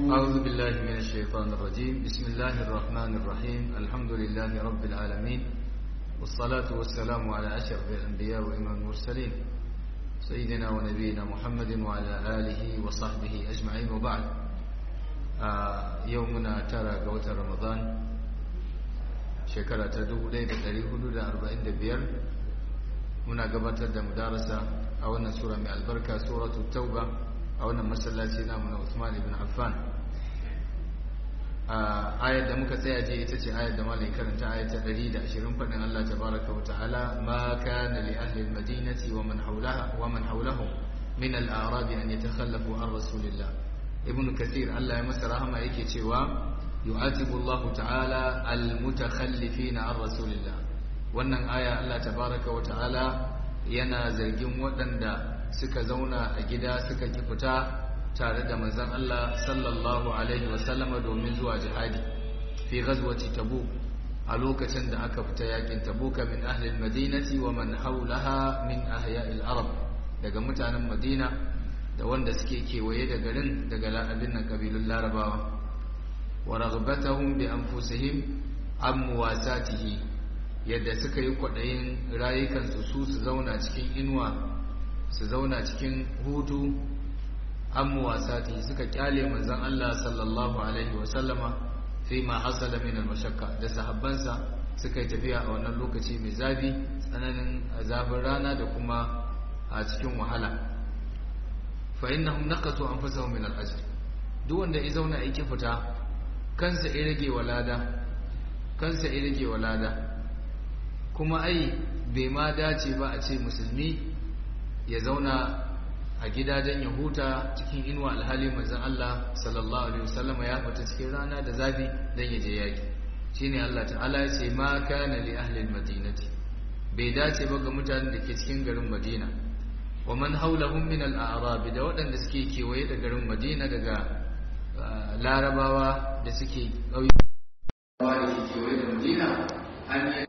أعوذ بالله من الشيطان الرجيم بسم الله الرحمن الرحيم الحمد لله رب العالمين والصلاة والسلام على أشرف الأنبياء وإمام المرسلين سيدنا ونبينا محمد وعلى آله وصحبه أجمعين وبعد آه يومنا ترى قوة رمضان شكرا تدو ليلة تاريخ حدود أربعين دبير muna gabatar da mudarasa a wannan sura mai albarka suratul tauba a wannan masallaci namu na Usman ibn Affan ayar da muka tsaya je ita ce ayar da malai karanta ayar ta 120 fadin Allah tabaraka wa ta'ala ma kana li ahli al-madinati wa man hawlaha wa man hawlahum min al-a'rab an yatakhallafu an rasulillah ibn kathir Allah ya masa rahama yake cewa yu'atibu Allah ta'ala al-mutakhallifina an rasulillah wannan aya Allah tabaraka wa ta'ala yana zargin waɗanda suka zauna a gida suka ki fita tare da manzon Allah sallallahu alaihi wasallama domin zuwa jihadi fi ghazwati tabuk a lokacin da aka fita yakin tabuka min ahli madinati wa man hawlaha min ahya'il arab daga mutanen madina da wanda suke kewaye da garin daga la'abin nan kabilun larabawa wa raghbatahum bi anfusihim an muwasatihi yadda suka yi kwaɗayin rayukansu su su zauna cikin inuwa su zauna cikin hutu an muwasati suka kyale manzan Allah sallallahu alaihi wasallama fi ma hasala min al-mashakka da sahabbansa suka yi tafiya a wannan lokaci mai zafi tsananin zafin rana da kuma a cikin wahala fa innahum naqatu anfusahum min al-ajr duk wanda ya zauna yake fita kansa ya rage walada kansa ya rage walada kuma ai bai ma dace ba a ce musulmi ya zauna a gidajen ya huta cikin inuwa alhali manzon Allah sallallahu alaihi wasallam ya fita cikin rana da zafi dan ya je yaki shine Allah ta'ala ya ce ma kana li ahli almadinati bai dace ba ga mutanen da ke cikin garin Madina wa man hawlahum min al-a'rab da waɗanda suke kewaye da garin Madina daga larabawa da suke ƙauye da ke kewaye da Madina an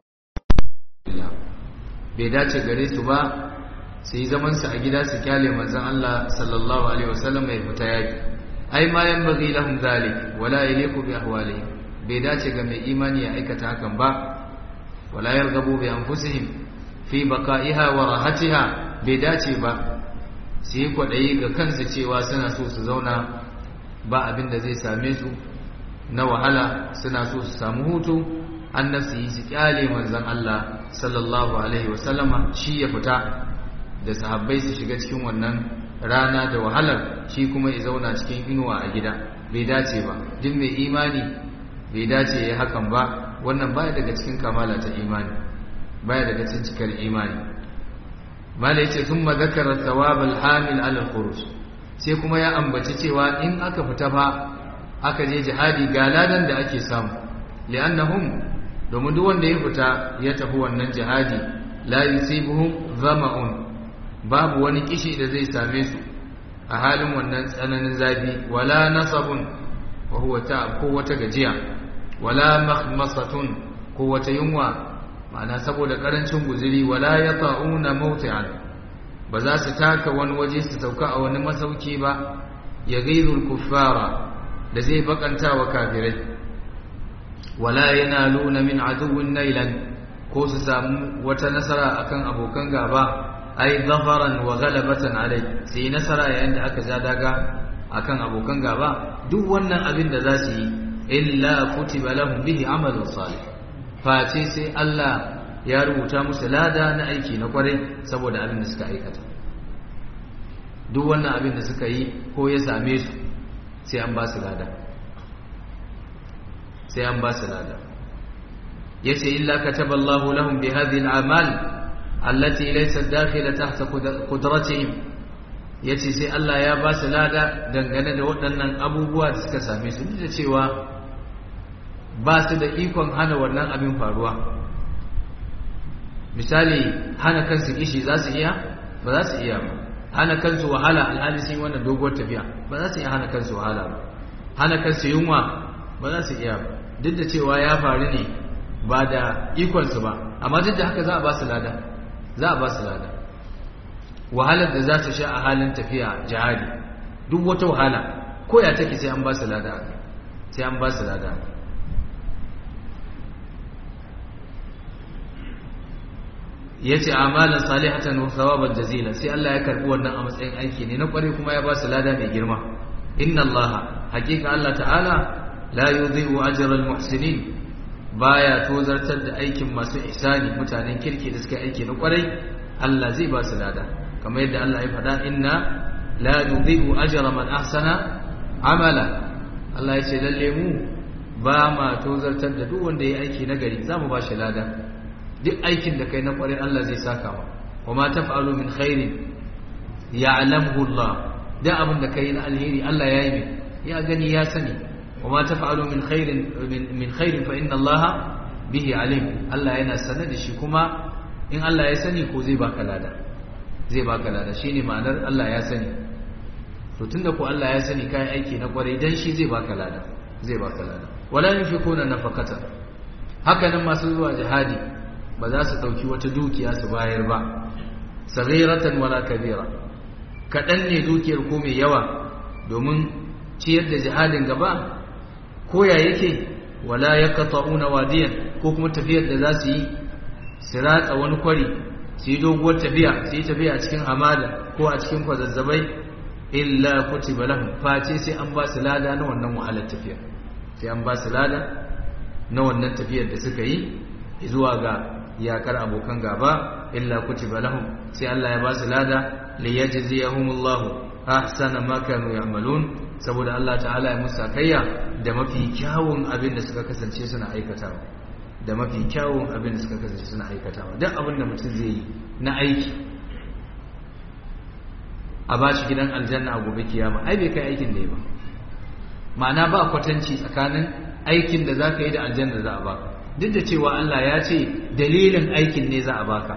bai dace gare su ba su yi zamansu a gida su kyale manzan Allah sallallahu alaihi wasallam mai fita yaki ai ma yan bagi lahum zalik wala yaliqu bi ahwalihim bai dace ga mai imani ya aikata hakan ba wala yarghabu bi anfusihim fi baqa'iha wa rahatiha bai dace ba su yi kwadayi ga kansu cewa suna so su zauna ba abin da zai same su na wahala suna so su samu hutu an nafsi su kyale manzan Allah sallallahu alaihi wasallama shi ya fita da sahabbai su shiga cikin wannan rana da wahalar shi kuma ya zauna cikin inuwa a gida bai dace ba duk mai imani bai dace ya hakan ba wannan baya daga cikin kamala ta imani baya daga cikin cikar imani mala yace thumma zakara thawab al-hamil ala al-khuruj sai kuma ya ambaci cewa in aka fita fa aka je jihadi ga ladan da ake samu li'annahum domin duk wanda ya fita ya tafi wannan jihadi la yusibuhum zama'un babu wani kishi da zai same su a halin wannan tsananin zafi wala nasabun wa huwa ta ko wata gajiya wala makhmasatun ko wata yunwa ma'ana saboda karancin guzuri wala yata'una mawti'an ba za su taka wani waje su sauka a wani masauki ba ya gairul kuffara da zai bakanta wa kafirai wala yanaluna min aduwwin nailan ko su samu wata nasara akan abokan gaba ai zafaran wa ghalabatan alai sai nasara yayin da aka ja daga akan abokan gaba duk wannan abin da za su yi illa kutiba lahum bihi amalun salih face sai Allah ya rubuta musu lada na aiki na kwarai saboda abin da suka aikata duk wannan abin da suka yi ko ya same su sai an ba su lada sai an ba su lada yace illa kataballahu lahum bi hadhihi al-amal allati laysat dakhila tahta qudratihim yace sai Allah ya ba su lada dangane da waɗannan abubuwa da suka same su da cewa ba su da ikon hana wannan abin faruwa misali hana kansu kishi za su iya ba za su iya ba hana kansu wahala alhali sun yi wannan doguwar tafiya ba za su iya hana kansu wahala ba hana kansu yunwa ba za su iya ba duk da cewa ya faru ne ba da ikonsu ba amma duk da haka za a ba su lada za a ba su lada wahalar da za su sha a halin tafiya jihadi duk wata wahala ko ya take sai an ba su lada sai an ba su lada yace amalan salihatan wa thawaban jazila sai Allah ya karbi wannan a matsayin aiki ne na kware kuma ya ba su lada mai girma inna Allah hakika Allah ta'ala la yudhi'u ajra al-muhsinin baya tozartar da aikin masu ihsani mutanen kirki da suka aiki na kwarai Allah zai ba su lada kamar yadda Allah ya faɗa inna la nudhi'u ajra man ahsana amala Allah ya ce lalle mu ba ma tozartar da duk wanda ya aiki na gari zamu ba shi lada duk aikin da kai na kwarai Allah zai saka ma wa ma taf'alu min khairin ya'lamuhu Allah da abin da kai na alheri Allah ya yi ya gani ya sani وما تفعلوا من خير من, من خير فإن الله به عليم الله yana sanar da shi kuma in Allah ya sani ko zai baka lada zai baka lada shine ma'anar Allah ya sani to tunda ko Allah ya sani kai aiki na kwarai dan shi zai baka lada zai baka lada wala yunfikuna nafaqata haka nan masu zuwa jihadi ba za su dauki wata dukiya su bayar ba saghiratan wala kabira kadan ne dukiyar ko mai yawa domin ciyar da jihadin gaba koya yake wala ya kata'una wadiyan ko kuma tafiyar da za su yi su ratsa wani kwari su yi doguwar tafiya su yi tafiya a cikin hamada ko a cikin kwazazzabai illa kutiba lahum face sai an ba su lada na wannan wahalar tafiya sai an ba su lada na wannan tafiyar da suka yi zuwa ga yakar abokan gaba illa kutiba lahum sai Allah ya ba su lada liyajziyahumullahu ahsana ma kanu ya'malun saboda Allah ta'ala ya musa kayya da mafi kyawun abin da suka kasance suna aikatawa da mafi kyawun abin da suka kasance suna aikatawa duk abin da mutum zai yi na aiki a ba shi gidan aljanna a gobe kiyama ai bai kai aikin da ya ba ma'ana ba kwatanci tsakanin aikin da za ka yi da aljanna da za a baka duk da cewa Allah ya ce dalilin aikin ne za a baka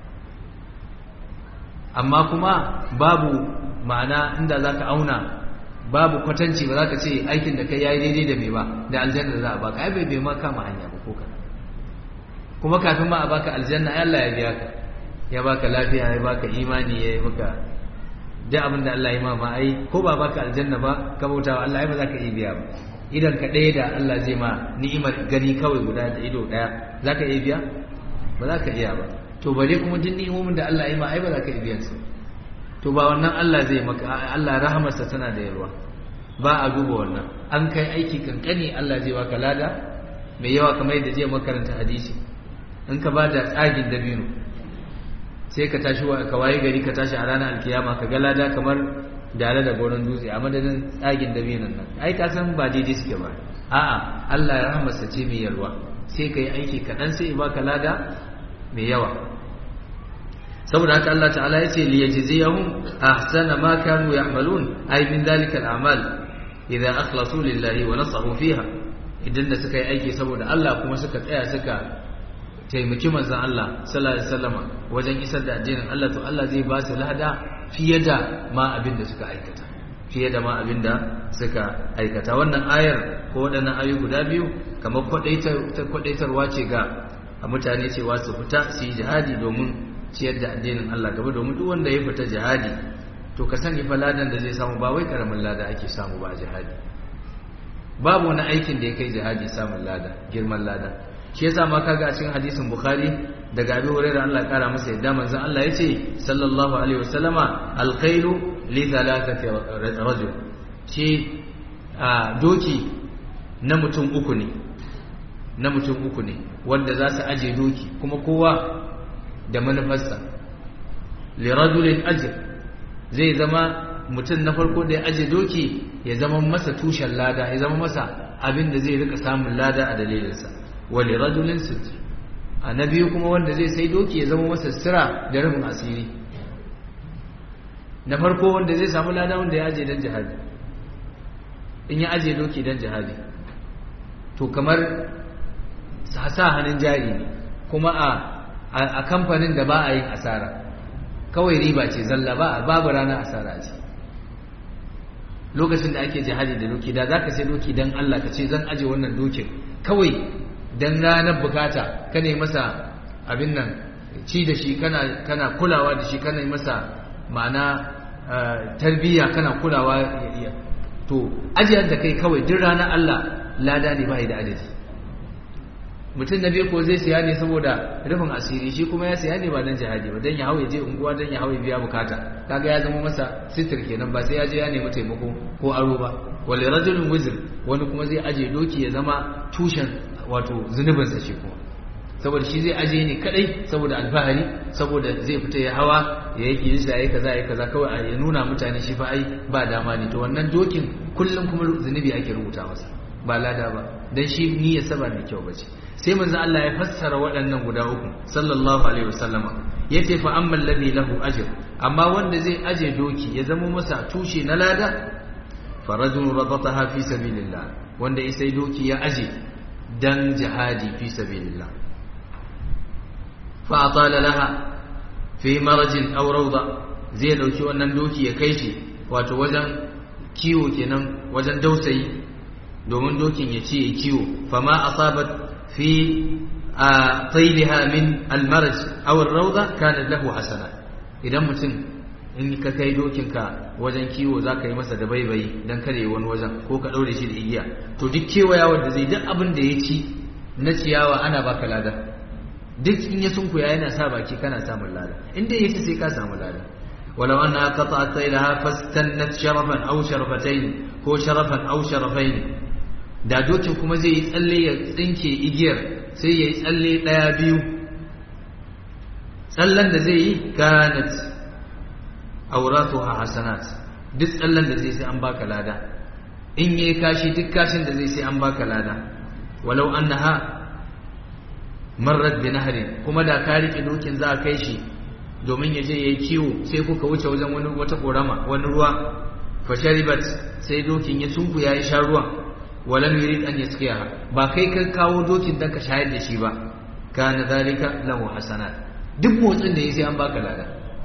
amma kuma babu ma'ana inda za ka auna babu kwatanci ba za ka ce aikin da kai yayi daidai da mai ba da aljanna da za a baka ai bai bai ma kama hanya ba ko kana kuma kafin ma a baka aljanna ai Allah ya biya ka ya baka lafiya ya baka imani ya yi maka da abin da Allah ya ma ma ai ko ba baka aljanna ba ka bauta wa Allah ai ba za ka iya biya ba idan ka ɗaya da Allah zai ma ni'imar gani kawai guda da ido ɗaya za ka iya biya ba za ka iya ba to bare kuma duk ni'imomin da Allah ya ma ai ba za ka iya biyan su to ba wannan Allah zai maka Allah rahamarsa tana da yarwa ba a duba wannan an kai aiki kankani Allah zai baka lada mai yawa kamar yadda jiya makaranta hadisi in ka ba da tsagin dabino sai ka tashi ka waye gari ka tashi a ranar alkiyama ka ga lada kamar dare da goron dutse a madadin tsagin dabinon nan ai ka san ba daidai suke ba a'a Allah ya rahamarsa ce mai yarwa sai ka yi aiki kaɗan sai ya baka lada mai yawa saboda haka Allah ta'ala ya ce liyajziyahum ahsana ma kanu ya'malun ay min dhalika al'amal idza akhlasu lillahi wa nasahu fiha idan da suka yi aiki saboda Allah kuma suka tsaya suka taimaki manzon Allah sallallahu alaihi wasallama wajen isar da addinin Allah to Allah zai ba su lada fiye da ma abin da suka aikata fiye da ma abin da suka aikata wannan ayar ko waɗannan ayu guda biyu kamar kwadaitarwa ce ga mutane cewa su fita su yi jihadi domin ciyar da addinin Allah gaba domin duk wanda ya fita jihadi to ka sani fa ladan da zai samu ba wai karamin lada ake samu ba a jihadi babu wani aikin da ya kai jihadi samun lada girman lada shi yasa ma kaga a cikin hadisin bukhari daga abi hurairah Allah ya kara masa yadda manzon Allah yace sallallahu alaihi wasallama alkhairu li thalathati rajul shi doki na mutum uku ne na mutum uku ne wanda za su aje doki kuma kowa da manufarsa liradulin ajir zai zama mutum na farko da ya aje doki ya zama masa tushen lada ya zama masa abin da zai rika samun lada a dalilinsa wa liradulin sitr a na biyu kuma wanda zai sai doki ya zama masa sira da rufin asiri na farko wanda zai samu lada wanda ya aje don jihadi in ya aje doki don jihadi to kamar sa hannun jari ne kuma a a kamfanin da ba a yin asara kawai riba ce zalla ba babu rana asara ce lokacin da ake jihadi da doki da zaka sai doki dan Allah ka ce zan aje wannan dokin kawai dan ranar bukata ka ne masa abin nan ci da shi kana kana kulawa da shi kana masa ma'ana tarbiyya kana kulawa to ajiyar da kai kawai duk ranar Allah lada ne bai da adadi mutum na biyu ko zai siya ne saboda rufin asiri shi kuma ya siya ne ba dan jihadi ba dan ya hawo ya je unguwa dan ya hawo ya biya bukata kaga ya zama masa sitir kenan ba sai ya je ya nemi taimako ko aro ba wal rajulun wizr wani kuma zai aje doki ya zama tushen wato zunubinsa shi kuma saboda shi zai aje ne kadai saboda alfahari saboda zai fita ya hawa ya yi kilisa ya yi kaza ya kaza kawai ya nuna mutane shi fa ai ba dama ne to wannan dokin kullum kuma zunubi ake rubuta masa ba lada ba dan shi niyyar sa ba mai kyau bace sai manzo Allah ya fassara waɗannan guda uku sallallahu alaihi wasallama yace fa ammal ladhi lahu ajr amma wanda zai aje doki ya zama masa tushe na lada farajul rabataha fi sabilillah wanda isai doki ya aje dan jihadi fi sabilillah fa atala laha fi marajin aw rawda zai dauki wannan doki ya kai shi wato wajen kiwo kenan wajen dausayi domin dokin ya ce ya kiwo fama asabat fi tayliha min almaraj aw ar-rawda kana lahu hasana idan mutum in ka kai dokinka wajen kiwo za ka yi masa da baibayi don kare wani wajen ko ka ɗaure shi da igiya to duk kewaya wanda zai duk abin da ya ci na ciyawa ana baka lada duk in ya sunkuya yana sa baki kana samun lada in dai ya ci sai ka samu lada walau anna qata'at saylaha fastannat sharafan aw sharafatayn ko sharafan aw sharafayn da dokin kuma zai yi tsalle ya tsinke igiyar sai ya yi tsalle ɗaya biyu tsallen da zai yi kanat auratuha hasanat duk tsallan da zai sai an baka lada in yayi kashi duk kashin da zai sai an baka lada walau annaha marrat bi nahrin kuma da ka rike dokin za a kai shi domin ya je yayi kiwo sai kuka wuce wajen wani wata korama wani ruwa fa sharibat sai dokin ya tunku yayi sha ruwan walam yurid an yaskiya ba kai ka kawo dokin dan ka shayar da shi ba kana zalika lahu hasanat duk motsin da yayi sai an baka lada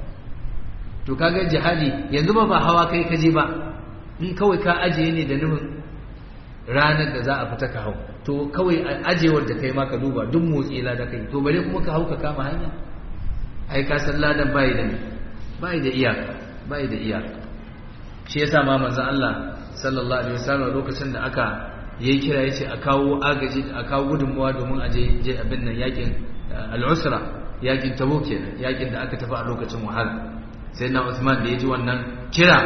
to kaga jihadi yanzu ba ba hawa kai kaje ba in kawai ka ajiye ne da nufin ranar da za a fita ka hau to kawai ajewar da kai ma ka duba duk motsi da kai to bare kuma ka hau ka kama hanya ai ka san ladan bai da bai da iyaka bai da iyaka shi yasa ma manzon Allah sallallahu alaihi wasallam lokacin da aka yayi kira yace a kawo agaji a kawo gudunmuwa domin a je je abin nan yakin al-usra yakin tabuk kenan yakin da aka tafi a lokacin wahala sai na Uthman da ya ji wannan kira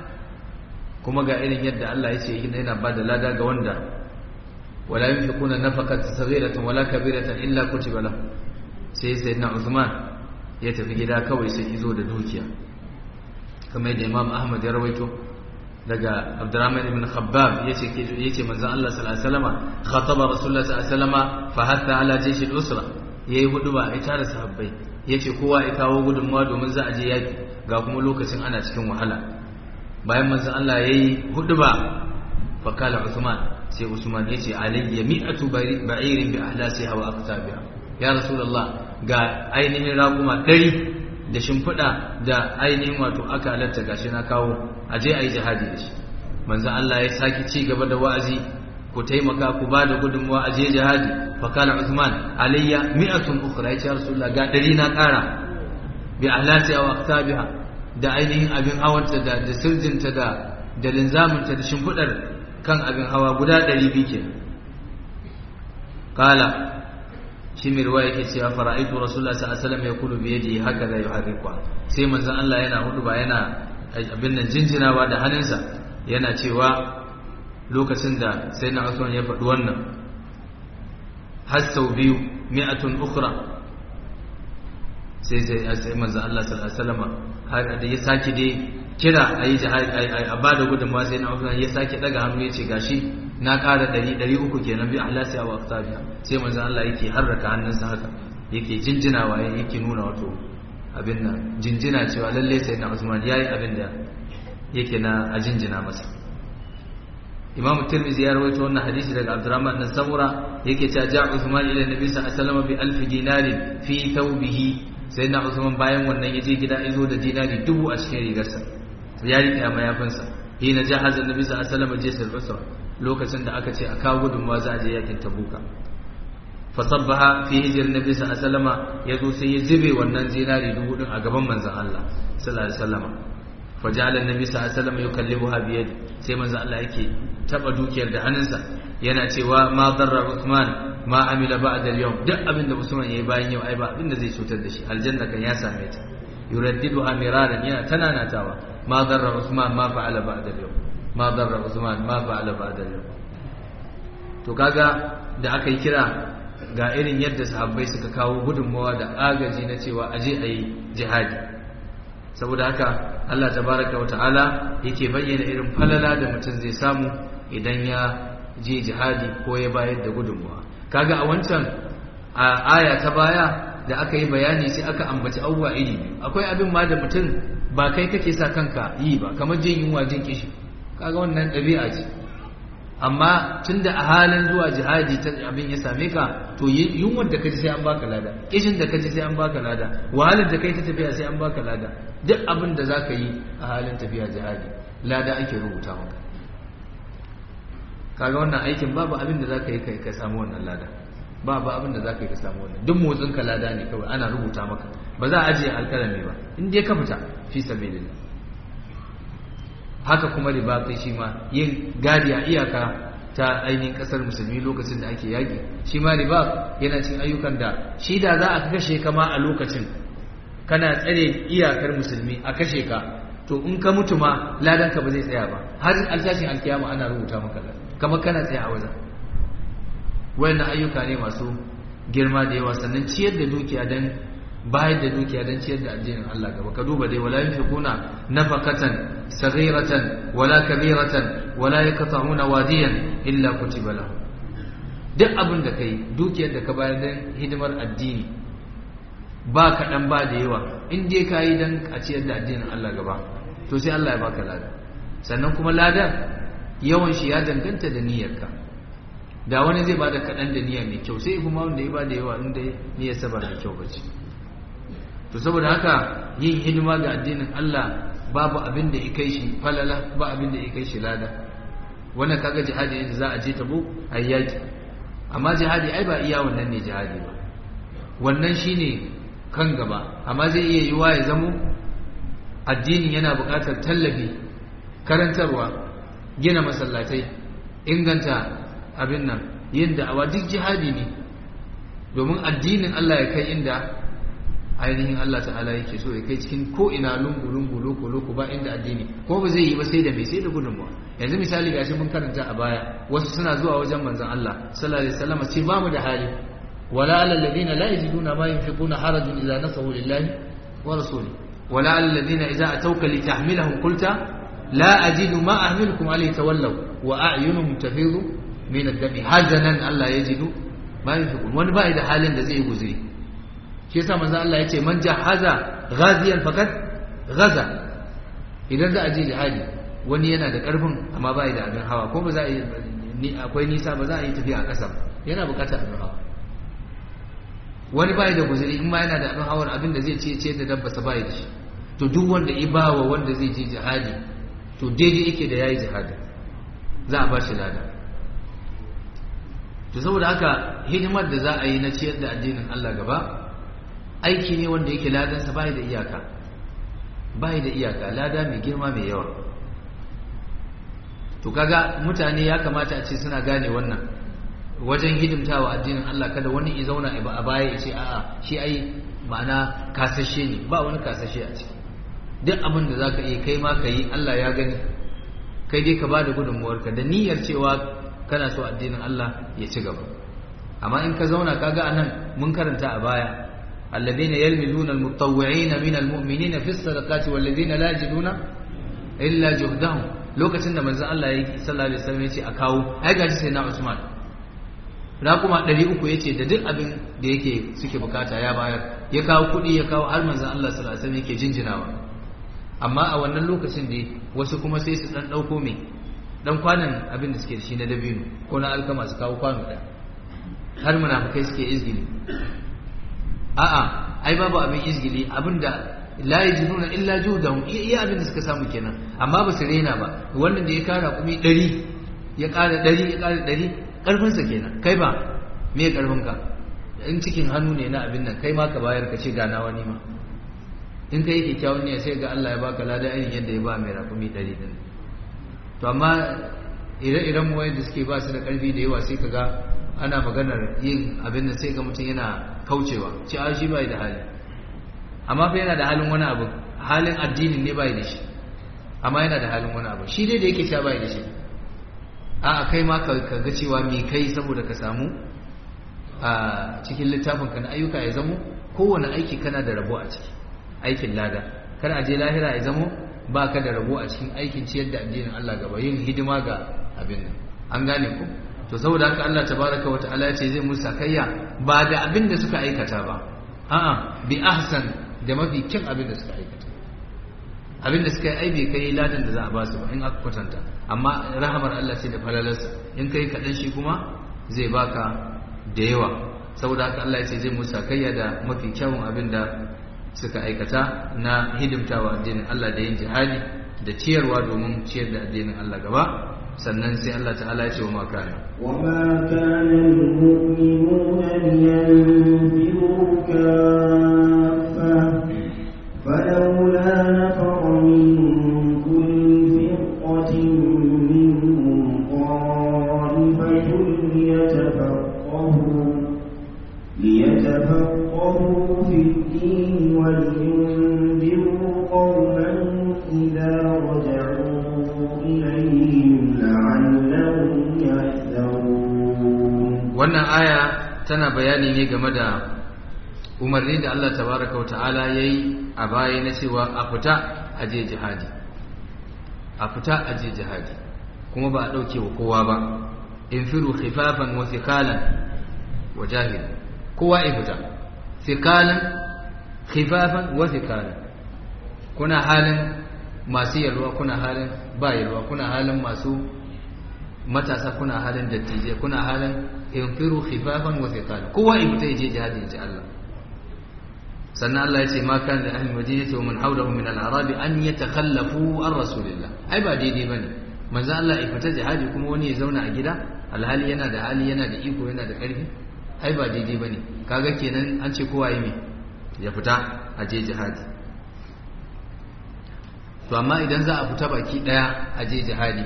kuma ga irin yadda Allah ya ce yana ba da lada ga wanda wala yunfiquna nafaqatan saghiratan wala kabiratan illa kutiba lahu sai sai na Uthman ya tafi gida kawai sai izo da dukiya kamar yadda Imam Ahmad ya rawaito daga Abdurrahman ibn Khabbab yace yace manzon Allah sallallahu alaihi wasallam khataba Rasulullah sallallahu alaihi wasallam fa hatta ala jaysh al-usra yayi huduba ya tare sahabbai yace kowa ya kawo gudunmawa domin za a je yaki ga kuma lokacin ana cikin wahala bayan manzon Allah yayi huduba fa kala Usman sai Usman yace alayya mi'atu ba'irin bi ahlasiha wa aqtabiha ya rasulullah ga ainihin raguma ɗari da shimfiɗa da ainihin wato aka halatta gashi na kawo a je a yi jihadi da shi manzon Allah ya sake ci gaba da wa'azi ku taimaka ku ba da gudunmawa a je jihadi fa kala Usman alayya mi'atun ukhra ya rasulullah ga ɗari na ƙara bi ahlasiha wa aqtabiha da ainihin abin hawanta da da sirjinta da da linzaminta da shimfidar kan abin hawa guda ɗari biyu ke kala shi mai ruwa yake cewa fara'aitu rasulullah sallallahu alaihi wasallam yaqulu bi yadihi hakaza yuharriku sai manzon Allah yana hudu ba yana abin nan jinjinawa da hannunsa yana cewa lokacin da sai na Usman ya faɗi wannan har sau biyu mi'atun ukhra sai sai manzon Allah sallallahu alaihi wasallam har da ya sake dai kira a yi a ba da gudunmawa sai na Uthman ya sake daga hannu ya ce gashi na ƙara ɗari ɗari uku kenan bi ahlasiya wa aftabiya sai manzo Allah yake harraka hannunsa haka yake jinjinawa yake nuna wato abin nan jinjina cewa lalle sai na Uthman yayi abin da yake na a jinjina masa Imam Tirmidhi ya rawaito wannan hadisi daga Abdurrahman bin Samura yake cewa ja Uthman ila Nabi sallallahu alaihi wasallam bi alf dinarin fi thawbihi sai na Usman bayan wannan ya je gida izo da dinari dubu a cikin rigarsa ya riƙe mayafinsa hina jahaza nabi sallallahu alaihi wasallam jisar usra lokacin da aka ce a kawo gudunmawa za a je yakin tabuka fa sabbaha fi hijr nabi sallallahu alaihi wasallam ya zo sai ya zube wannan dinari dubu din a gaban manzon Allah sallallahu alaihi wasallam faja'ala annabi sallallahu alaihi wasallam yukallibuha bi yadi sai manzo Allah yake taba dukiyar da hannunsa yana cewa ma darra Uthman ma amila ba'da al-yawm duk abin da Usman yayi bayan yau ai ba abin da zai cutar da shi aljanna kan ya same ta yuraddiduha miraran yana tananatawa ma darra Uthman ma fa'ala ba'da al-yawm ma darra Uthman ma fa'ala ba'da al-yawm to kaga da aka yi kira ga irin yadda sahabbai suka kawo gudunmawa da agaji na cewa aje a yi jihadi saboda haka Allah tabaraka wa ta'ala yake bayyana irin falala da mutum zai samu idan ya je jihadi ko ya bayar da gudunmawa kaga a wancan a aya ta baya da aka yi bayani sai aka ambaci abubuwa iri akwai abin ma da mutum ba kai kake sa kanka yi ba kamar jin yunwa jin kishi kaga wannan ɗabi'a ce amma tunda a halin zuwa jihadi ta abin ya same ka to yunwar da kaji sai an baka lada kishin da kaji sai an baka lada wahalar da kai ta tafiya sai an baka lada duk abin da zaka yi a halin tafiya jihadi lada ake rubuta maka kaga wannan aikin babu abin da zaka yi kai ka samu wannan lada babu abin da zaka yi ka samu wannan duk motsin ka lada ne kawai ana rubuta maka ba za a ajiye alkalami ba in dai ka fita fi sabilillah haka kuma ribatai shi ma yin gadi a iyaka ta ainihin kasar musulmi lokacin da ake yaƙi shi ma riba yana cin ayyukan da shi da za a kashe ka ma a lokacin kana tsare iyakar musulmi a kashe ka to in ka mutu ma ladanka ba zai tsaya ba har altashin alkiyama ana rubuta maka kamar kana tsaya a wajen wayannan ayyuka ne masu girma da yawa sannan ciyar da dukiya dan bayar da dukiya don ciyar da addinin Allah gaba ka duba dai wala yunfiquna nafaqatan saghiratan wala kabiratan wala yaqta'una wadiyan illa kutiba lahu duk abin da kai dukiyar da ka bayar don hidimar addini ba kaɗan ba da yawa in dai ka yi don a ciyar da addinin Allah gaba to sai Allah ya baka lada sannan kuma ladan yawan shi ya danganta da niyyarka da wani zai bada kaɗan da niyya mai kyau sai kuma wanda ya bada yawa inda niyyarsa ba mai kyau ba ce to saboda haka yin hidima ga addinin Allah babu abin da ya kai shi falala ba abin da ya kai shi lada wannan kaga jihadi ne da za a je tabo a yaki amma jihadi ai ba iya wannan ne jihadi ba wannan shine kan gaba amma zai iya yiwa ya zamo addini yana buƙatar tallafi karantarwa gina masallatai inganta abin nan yin da'awa duk jihadi ne domin addinin Allah ya kai inda ainihin Allah ta'ala yake so ya kai cikin ko ina lungu lungu loko loko ba inda addini ko ba zai yi ba sai da mai sai da gudunmuwa yanzu misali gashi mun karanta a baya wasu suna zuwa wajen manzon Allah sallallahu alaihi wasallam ce ba mu da hali wala alal ladina la yajiduna ma yunfiquna harajun idza nasahu lillahi wa rasuli wala alal ladina idza atawka litahmilahum qulta la ajidu ma ahmilukum alayhi tawallaw wa a'yunuhum tafidu min ad-dami hazanan Allah yajidu ma yunfiqun wani ba da halin da zai yi guzuri shi yasa manzo Allah ya ce man jahaza ghaziyan faqad ghaza idan za a je jihadi wani yana da karfin amma ba da abin hawa ko ba za a yi akwai nisa ba za a yi tafiya a ƙasa yana buƙatar abin hawa wani ba da guzuri in ma yana da abin hawar abin da zai ce ce da dabba sa ba da shi to duk wanda ya bawa wanda zai je jihadi to daidai yake da yayi jihadi za a ba shi lada to saboda haka hidimar da za a yi na ciyar da addinin Allah gaba aiki ne wanda yake ladansa bai da iyaka bai da iyaka lada mai girma mai yawa to kaga mutane ya kamata a ce suna gane wannan wajen hidimtawa addinin Allah kada wani ya zauna a baya ya ce a'a shi ai ma'ana kasashe ne ba wani kasashe a ciki duk abin da zaka iya kai ma ka yi Allah ya gani kai dai ka bada gudunmuwarka da niyyar cewa kana so addinin Allah ya ci gaba amma in ka zauna kaga anan mun karanta a baya الذين يلمزون المتطوعين من المؤمنين في الصدقات والذين لا يجدون إلا جهدهم lokacin da manzon Allah ya sallallahu alaihi wasallam yace a kawo ai gaji sai na Usman raquma 300 yace da duk abin da yake suke bukata ya bayar ya kawo kudi ya kawo har manzon Allah sallallahu alaihi wasallam yake jinjinawa amma a wannan lokacin da wasu kuma sai su dan dauko me dan kwanan abin da suke da shi na dabino ko na alkama su kawo kwano ɗaya har munafikai suke izgili a'a ai babu abin izgili abinda la yajiduna illa juhdahum iya abin da suka samu kenan amma ba su rena ba wannan da ya kara kumi 100 ya kara 100 ya kara 100 karfin sa kenan kai ba me karfin ka in cikin hannu ne na abin nan kai ma ka bayar ka ce ga nawa ni ma in kai kyakkyawan niyya sai ga Allah ya baka lada irin yadda ya ba mai rakumi ɗari din to amma ire-iren mu wanda suke ba su da ƙarfi da yawa sai kaga ana maganar yin abin da sai ga mutum yana kaucewa ci a shi bai da hali amma fa yana da halin wani abu halin addinin ne bai da shi amma yana da halin wani abu shi dai da yake sha bai da shi a kai ma ka ga cewa me kai saboda ka samu a cikin littafin ka na ayyuka ya zamo kowane aiki kana da rabo a ciki aikin lada kar a je lahira ya zamo ba ka da rabo a cikin aikin ciyar da addinin Allah gaba yin hidima ga abin nan an gane ku to saboda haka Allah tabaraka wa ta'ala ya ce zai musu sakayya ba da abin da suka aikata ba a'a bi ahsan da mafi kyan abin da suka aikata abin da suka yi aibe kai ladan da za a ba su ba in aka kwatanta amma rahamar Allah ce da falalarsa in kai kaɗan shi kuma zai baka da yawa saboda haka Allah ya ce zai musu sakayya da mafi kyawun abin da suka aikata na hidimtawa addinin Allah da yin jihadi da ciyarwa domin ciyar da addinin Allah gaba sannan sai Allah ta'ala ya ce wa ma kana wa ma kana al-mu'minuna liyanfiru kaffa falawla nafara min kulli firqatin minhum qa'ifatun liyatafaqahu ليتفقهوا في الدين ولينذروا قوما إذا رجعوا إليهم لعلهم يحذرون wannan aya tana bayani ne game da umarni da Allah tabaraka wa ta'ala yayi a baya na cewa a fita a je jihadi a fita a je jihadi kuma ba a dauke wa kowa ba infiru khifafan wa thiqalan wa jahil kowa ya fita thiqalan khifafan wa thiqalan kuna halin masu yalwa kuna halin ba yalwa kuna halin masu matasa kuna halin dattijai kuna halin infiru khifafan wa thiqalan kowa ya fita ya je jihadi ya ji Allah sannan Allah ya ce ma kan da ahli madinati wa man hawlahu min al-arab an yatakhallafu an rasulillah ai ba daidai bane manzo Allah ya fita jihadi kuma wani ya zauna a gida alhali yana da hali yana da iko yana da karfi ai ba daidai bane kaga kenan an ce kowa yi me ya fita a je jihadi to amma idan za a fita baki daya a je jihadi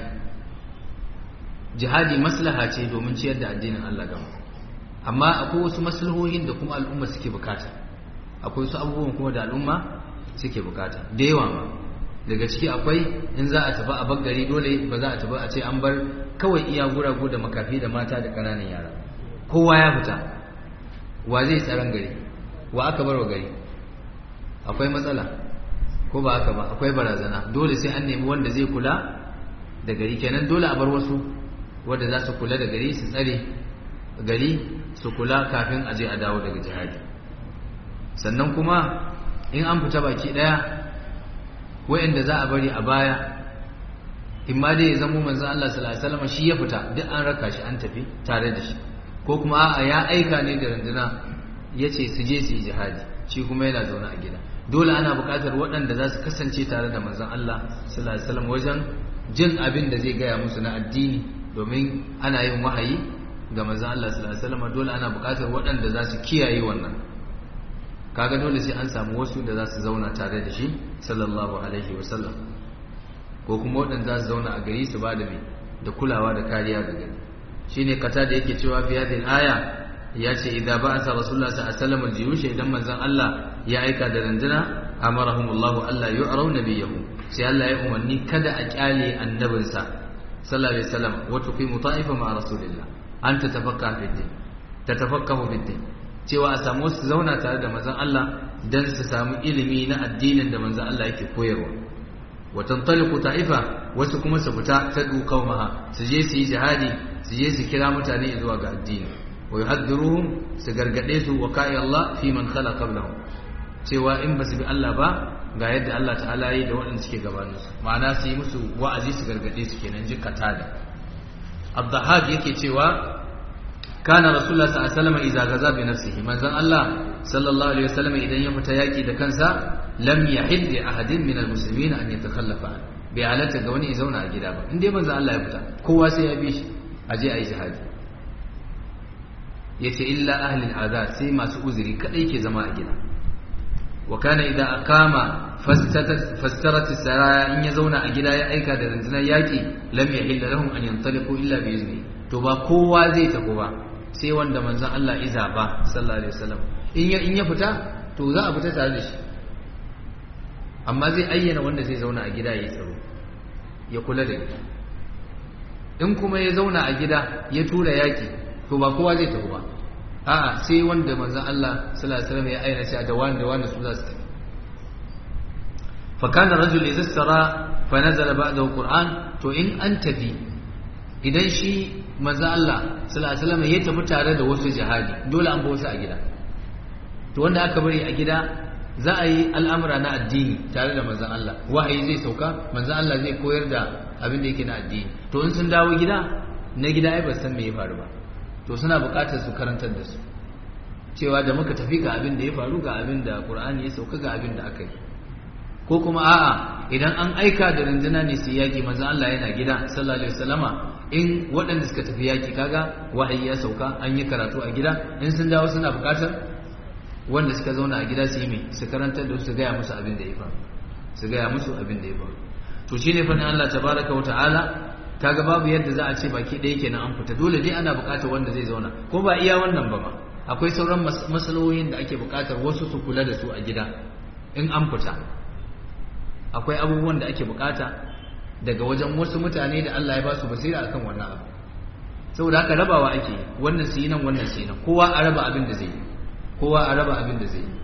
jihadi maslaha ce domin ciyar da addinin Allah gaba amma akwai wasu maslahohin da kuma al'umma suke bukata akwai wasu abubuwan kuma da al'umma suke bukata da yawa ma daga ciki akwai in za a tafi a baggari dole ba za a tafi a ce an bar kawai iya guragu da makafi da mata da ƙananan yara kowa ya fita wa zai tsaron gari wa aka bar wa gari akwai matsala ko ba haka ba akwai barazana dole sai an nemi wanda zai kula da gari kenan dole a bar wasu wanda za su kula da gari su tsare gari su kula kafin a je a dawo daga jihadi sannan kuma in an fita baki daya wayanda za a bari a baya in ma dai ya zamo manzon Allah sallallahu alaihi wasallam shi ya fita duk an raka shi an tafi tare da shi ko kuma a'a ya aika ne da runduna yace su je su yi jihadi shi kuma yana zaune a gida dole ana buƙatar waɗanda za su kasance tare da manzon Allah sallallahu alaihi wasallam wajen jin abin da zai gaya musu na addini domin ana yin wahayi ga manzon Allah sallallahu alaihi wasallam dole ana buƙatar waɗanda za su kiyaye wannan kaga dole sai an samu wasu da za su zauna tare da shi sallallahu alaihi wasallam ko kuma waɗanda za su zauna a gari su ba da mai da kulawa da kariya ga gari shine kata da yake cewa fi hadhihi aya ya ce idza ba'atha rasulullah sallallahu alaihi wasallam al-jiyush idan manzon Allah ya aika da randuna amarahumullahu alla yu'raw nabiyahu sai Allah ya umarni kada a kyale annabinsa sallallahu alaihi wasallam wa tuqimu ta'ifa ma rasulillah an tatafakka fi din tatafakkahu fi din cewa a samu su zauna tare da manzon Allah dan su samu ilimi na addinin da manzon Allah yake koyarwa wa tantaliqu ta'ifa wasu kuma su fita ta qaumaha su je su yi jihadi su je su kira mutane zuwa ga addini wa yuhaddiruhum su gargade su wa ka'i Allah fi man khala qablahum cewa in ba su bi Allah ba ga yadda Allah ta'ala yi da waɗanda suke gabanin su ma'ana su yi musu wa'azi su gargade su kenan jikata da Abdahab yake cewa kana rasulullah sallallahu alaihi wasallam idza gaza bi nafsihi manzon Allah sallallahu alaihi wasallam idan ya fita yaki da kansa lam yahid li ahadin min almuslimin an yatakhallafa an bai halatta ga wani ya zauna a gida ba in dai manzon Allah ya fita kowa sai ya bi shi aje ayi jihadi yace illa ahlul azar sai masu uzuri kadai ke zama a gida wa kana idza aqama fastarat saraya in ya zauna a gida ya aika da rundunar yaki lam yahilla lahum an yantaliqu illa bi izni to ba kowa zai tafi ba sai wanda manzon Allah iza ba sallallahu alaihi wasallam in ya in ya fita to za a fita tare da shi amma zai ayyana wanda zai zauna a gida ya tsaro ya kula da gida in kuma ya zauna a gida ya tura yaki to ba kowa zai tafi ba a'a sai wanda manzon Allah sallallahu alaihi wasallam ya ayyana shi da wanda wanda su za su tafi fa kana rajul idza sara fa nazala ba'dahu qur'an to in an tafi idan shi manzon Allah sallallahu alaihi wasallam ya tafi tare da wasu jihadi dole an ba wasu a gida to wanda aka bari a gida za a yi al'amura na addini tare da manzan Allah wahayi zai sauka manzan Allah zai koyar da abin da yake na addini to in sun dawo gida na gida ai ba san me ya faru ba to suna buƙatar su karantar da su cewa da muka tafi ga abin da ya faru ga abin da Qur'ani ya sauka ga abin da aka yi ko kuma a'a idan an aika da rundunar ne su yaki manzan Allah yana gida sallallahu alaihi wasallama in waɗanda suka tafi yaki kaga wahayi ya sauka an yi karatu a gida in sun dawo suna buƙatar wanda suka zauna a gida su yi mai su karantar da su gaya musu abin da ya faru su gaya musu abin da ya faru to shine fa Allah tabaraka wa ta'ala kaga babu yadda za a ce baki ɗaya kenan an fita dole dai ana buƙatar wanda zai zauna ko ba iya wannan ba ma akwai sauran masalohin da ake buƙatar wasu su kula da su a gida in an fita akwai abubuwan da ake buƙata daga wajen wasu mutane da Allah ya ba su basira akan wannan abu saboda haka rabawa ake wannan su yi nan wannan su yi nan kowa a raba abin da zai yi kowa a raba abin da zai yi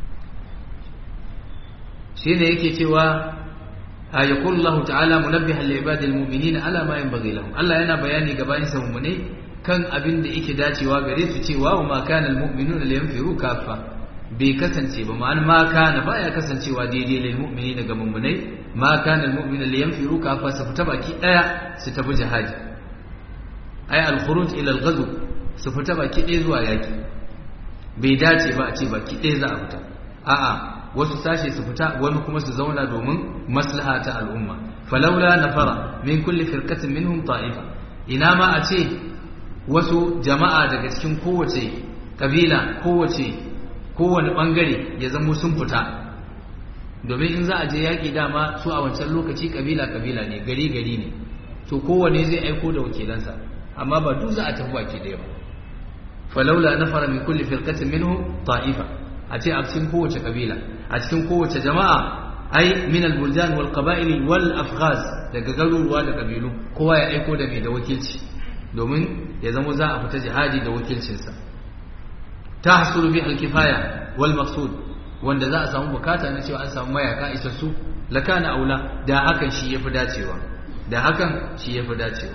shi ne yake cewa a ya kullahu ta'ala munabbihan li ibadil mu'minin ala ma yanbaghi lahum Allah yana bayani ga bayin sa mu'mine kan abin da yake dacewa gare su cewa wa ma kana al mu'minuna liyanfiru kaffa bai kasance ba ma'ana ma kana baya kasancewa daidai lil mu'minina ga mu'minai ma kana al mu'minu liyanfiru kaffa su fita baki daya su tafi jihadi ay al khuruj ila al ghazw su fita baki daya zuwa yaki bai dace ba a ce baki ɗaya za a fita a'a wasu sashe su fita wani kuma su zauna domin maslaha ta al'umma falaula nafara min kulli firqatin minhum ta'ifa ina ma a ce wasu jama'a daga cikin kowace kabila kowace kowane bangare ya zamo sun fita domin in za a je yaƙi dama su a wancan lokaci kabila kabila ne gari gari ne to kowane zai aiko da wakilansa amma ba duk za a tafi baki ɗaya ba falaula nafara min kulli firqatin minhum ta'ifa a ce a cikin kowace kabila a cikin kowace jama'a ai min al-buldan wal qaba'il wal afghaz daga garuruwa da kabilu kowa ya aiko da mai da wakilci domin ya zama za a fita jihadi da wakilcinsa tahsulu bi al-kifaya wal maqsud wanda za a samu bukata na cewa an samu mayaka isassu lakana aula da hakan shi yafi dacewa da hakan shi yafi dacewa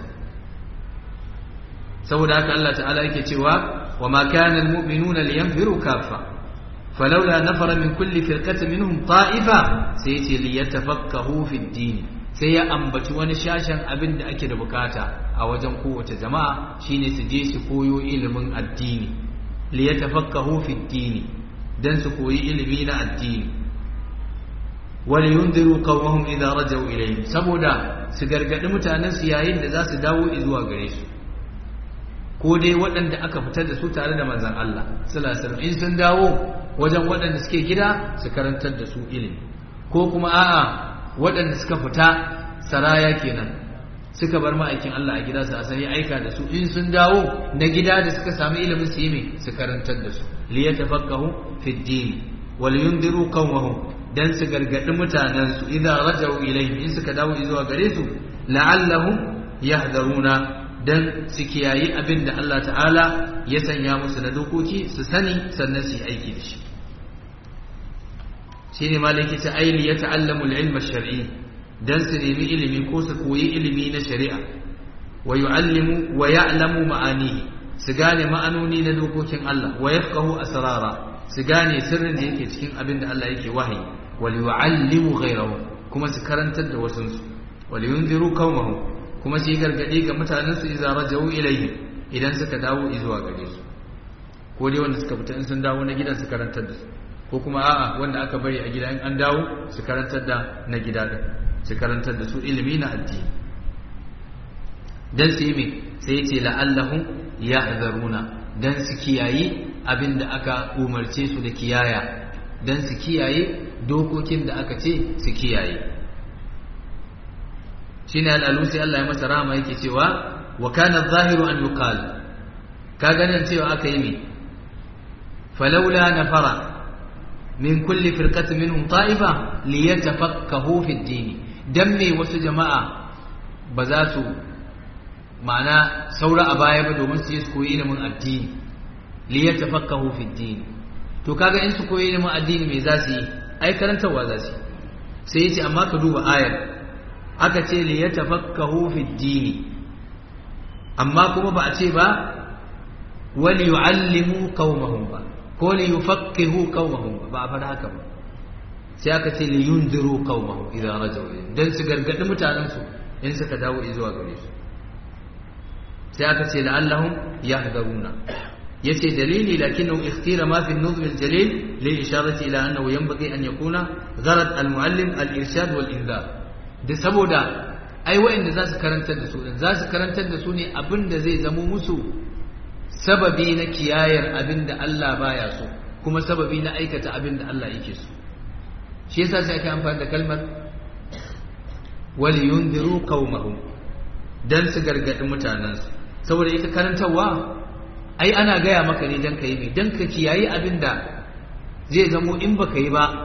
saboda haka Allah ta'ala yake cewa وما كان المؤمنون لينفروا كافة فلولا نفر من كل فرقة منهم طائفة سيتي ليتفقهوا في الدين sai ya ambaci wani shashen abin da ake da bukata a wajen kowace jama'a shine su je su koyo ilimin addini li yatafaqahu fi dini dan su koyi ilimi na addini wal yunziru qawmahum idza rajau ilayhim saboda su gargadi mutanen su yayin da za su dawo zuwa gare su ko dai waɗanda aka fitar da su tare da manzan Allah sallallahu in sun dawo wajen waɗanda suke gida su karantar da su ilimi ko kuma a'a waɗanda suka fita saraya kenan suka bar ma'aikin Allah a gida su asali aika da su in sun dawo na gida da suka sami ilimin su yi mai su karantar da su li yatafaqahu fi din wal yundiru qawmahum dan su gargadi mutanen su idza rajau ilayhim in suka dawo zuwa gare su la'allahum yahdharuna dan su kiyayi abin da Allah ta'ala ya sanya musu na dokoki su sani sannan su yi aiki da shi shi ne malaki ta aili ya ta'allamu ilma shar'i dan su nemi ilimi ko su koyi ilimi na shari'a wa yu'allimu wa ya'lamu ma'anihi su gane ma'anoni na dokokin Allah wa yafqahu asrara su gane sirrin da yake cikin abin da Allah yake wahayi wa yu'allimu ghayrahu kuma su karantar da wasunsu wa yunziru qaumahum kuma su yi gargaɗi ga mutanensu iza rajau ilaihi idan suka dawo zuwa gare su ko dai wanda suka fita in sun dawo na gidan su karantar da su ko kuma a'a wanda aka bari a gida in an dawo su karantar da na gida da su karantar da su ilimi na addini dan su yi me sai ce la'allahum yahzaruna dan su kiyayi abin da aka umarce su da kiyaya dan su kiyaye dokokin da aka ce su kiyaye shine al-alusi Allah ya masa rahama yake cewa wa kana adh-dhahiru an yuqal ka ganin cewa aka yi me falawla nafara min kulli firqatin minhum ta'ifa liyatafaqahu fi ad-din dan me wasu jama'a ba za su ma'ana saura a baya ba domin su yi su koyi ilimin addini liyatafaqahu fi ad-din to kaga in su koyi ilimin addini me za su yi ai karantarwa za su sai yace amma ka duba ayar aka ce liyatafaqahu fi ad-din amma kuma ba a ce ba wali yu'allimu qaumahum ba ko li yufaqqihu qaumahum ba a fara haka ba sai aka ce li yunziru qaumahum idan rajau dan su gargadi mutanen su in suka dawo zuwa gare su sai aka ce la'allahum yahdharuna yace dalili lakinnahu ikhtira ma fi an-nuzm al-jalil li isharati ila annahu yanbaghi an yakuna gharad al-muallim al-irshad wal-inzar da saboda ai wa'anda za su karantar da su za su karantar da su ne abinda zai zamo musu sababi na kiyayar abin da Allah baya so kuma sababi na aikata abin da Allah yake so shi yasa sai aka amfani da kalmar wal yundiru qaumahum dan su gargadi mutanansu saboda ita karantarwa ai ana gaya maka ne dan kai mai dan ka kiyayi abin da zai zamo in baka yi ba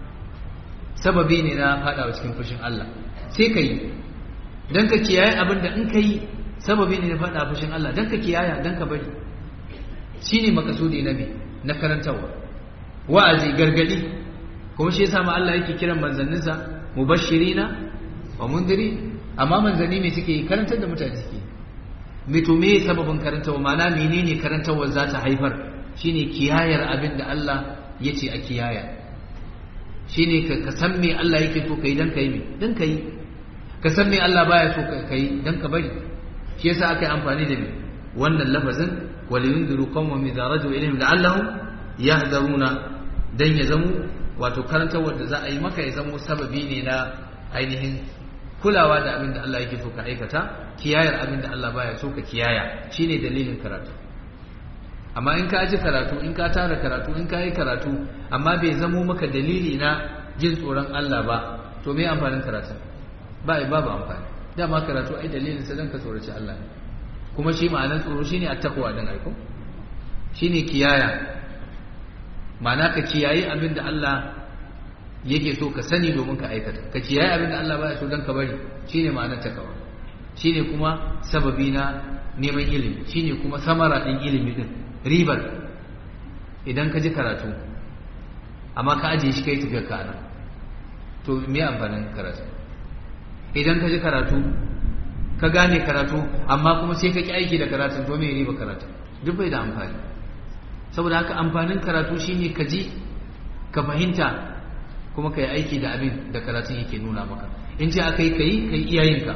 sababi ne na fadawa cikin fushin Allah sai ka yi dan ka kiyaye abin da in ka yi sababi ne na fada fushin Allah dan ka kiyaya dan ka bari shine makasudi na me na karantarwa wa'azi gargadi kuma shi yasa ma Allah yake kiran manzanninsa mubashirina wa mundiri amma manzanni me suke yi karantar da mutane suke me to me sababin karantarwa ma'ana menene karantarwa za ta haifar shine kiyayar abin da Allah ya ce a kiyaya shine ka san me Allah yake so kai dan kai me dan kai ka san me Allah baya so kai dan ka bari shi yasa aka yi amfani da me wannan lafazin wal yundiru qawman idza raju ilayhim la'allahum yahdharuna dan ya zamo wato karantarwar da za a yi maka ya zamo sababi ne na ainihin kulawa da abin da Allah yake so ka aikata kiyayar abin da Allah baya so ka kiyaya shine dalilin karatu amma in ka ji karatu in ka tara karatu in ka yi karatu amma bai zamo maka dalili na jin tsoron Allah ba to me amfanin karatu ba babu amfani dama karatu ai dalilin sa dan ka tsoraci Allah ne kuma shi ma'anar tsoro shine at-taqwa din aiko shine kiyaya ma'ana ka kiyayi abin da Allah yake so ka sani domin ka aikata ka kiyaye abin da Allah baya so dan ka bari shine ma'anar takawa shine kuma sababi na neman ilimi shine kuma samara din ilimi din ribar idan ka ji karatu amma ka ajiye shi kai tafiyar ka nan to me amfanin karatu idan ka ji karatu ka gane karatu amma kuma sai ka ki aiki da karatun to me riba karatu duk bai da amfani saboda haka amfanin karatu shine ka ji ka fahimta kuma ka yi aiki da abin da karatun yake nuna maka in ce aka yi ka yi ka yi iyayenka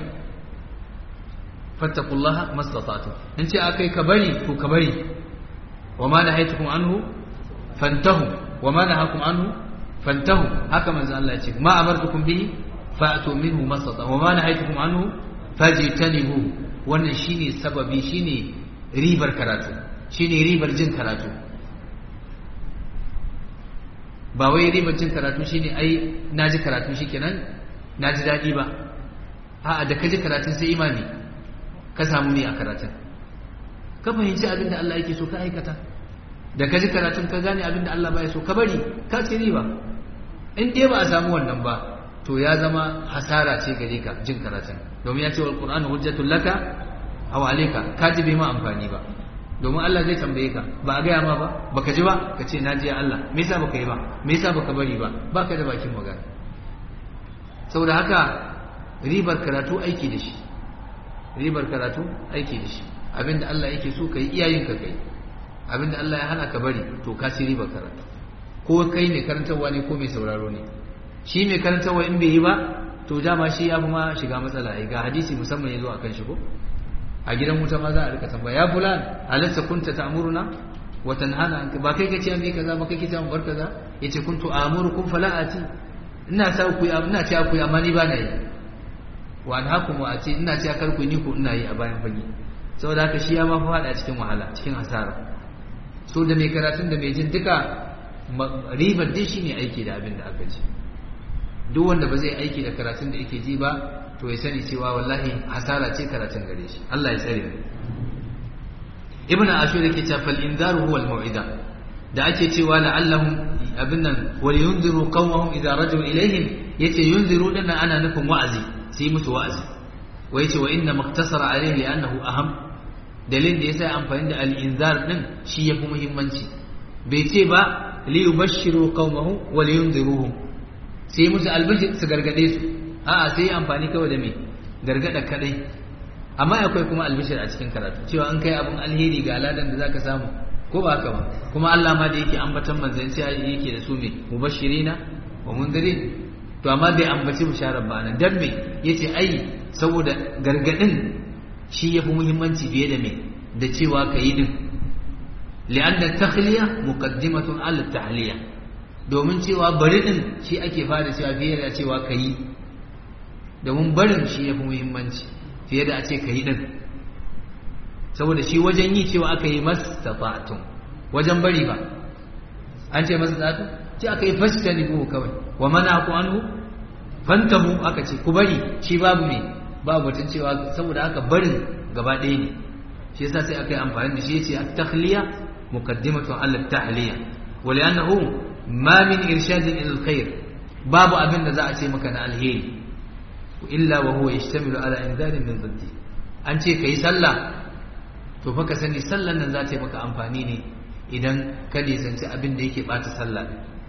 fattakullaha mastatatu in ce aka yi ka bari to ka bari wa ma nahaitukum anhu fantahu wa ma nahakum anhu fantahu haka manzo Allah ya ce ma amartukum bihi fa'tu minhu masata wa ma nahaitukum anhu fajtanibu wannan shine sababi shine ribar karatu shine ribar jin karatu ba wai ribar jin karatu shine ai naji karatu shikenan naji dadi ba a'a da kaji karatun sai imani ka samu ne a karatun ka fahimci abin da Allah yake so ka aikata da kaji karatun ka gane abin da Allah baya so ka bari ka ci riba in dai ba a samu wannan ba to ya zama hasara ce gare ka jin karatun domin ya ce wal qur'anu hujjatul laka aw alayka ka ji bai ma amfani ba domin Allah zai tambaye ka ba a gaya ma ba baka ji ba ka ce na ji Allah me yasa baka yi ba me yasa baka bari ba baka da bakin magana saboda haka ribar karatu aiki da shi ribar karatu aiki da shi abinda Allah yake so kai iyayen ka kai abinda Allah ya hana ka bari to ka ci ribar karatu ko kai mai karantarwa ne ko mai sauraro ne shi mai karantarwa in bai yi ba to dama shi ya fi ma shiga matsala ai ga hadisi musamman ya zo akan shi ko a gidan wuta ma za a rika tambaya ya fulan alasta kunta ta'muruna wa tanhana ba kai kace an bi kaza ba kai kace an bar kaza yace kuntu amurukum fala ati ina sa ku ina ce ku amma ni ba na yi wa anhakum wa ati ina ce kar ku ni ku ina yi a bayan fage saboda haka shi ya ma fa fada cikin wahala cikin hasara so da mai karatun da mai jin duka ribar dai shine aiki da abin da aka ji duk wanda ba zai aiki da karatun da yake ji ba to ya sani cewa wallahi hasara ce karatun gare shi Allah ya tsare mu ibnu ashur yake cewa fal inzaru huwa al mau'ida da ake cewa la'allahum abin nan wal yunziru qawmahum idza rajau ilaihim yace yunziru din ana nufin wa'azi sai musu wa'azi wa yace wa inna maktasara alaihi li'annahu aham dalilin da yasa amfani da al inzar din shi yafi muhimmanci bai ce ba li yubashshiru qawmahum wa li yunziruhum sai musu albashir su gargade su a'a sai amfani kawai da me gargada kadai amma akwai kuma albishir a cikin karatu cewa an kai abun alheri ga aladan da zaka samu ko ba haka ba kuma Allah ma da yake ambatan manzanci yake da su me mubashirina wa mundirin to amma bai ambaci bisharar ba nan dan me yace ai saboda gargadin shi yafi muhimmanci fiye da me da cewa kayi din li'anna takhliya muqaddimatun ala tahliya domin cewa bari din shi ake fara cewa fiye da cewa kayi domin barin shi yafi muhimmanci fiye da a ce kayi din saboda shi wajen yi cewa aka yi mastata'tum wajen bari ba an ce mastata'tum ce aka yi fashtani ko kawai wa mana ku anhu fantahu aka ce ku bari shi babu me babu batun cewa saboda haka barin gaba ɗaya ne shi yasa sai aka yi amfani da shi yace at-takhliya muqaddimatu ala at-tahliya wa li'annahu ma min irshadin ila al-khair babu abin da za a ce maka na alheri illa wa huwa yashtamilu ala inzarin min dhiddi an ce kai sallah to fa ka sani sallan nan za ta yi maka amfani ne idan ka nisanci abin da yake bata sallah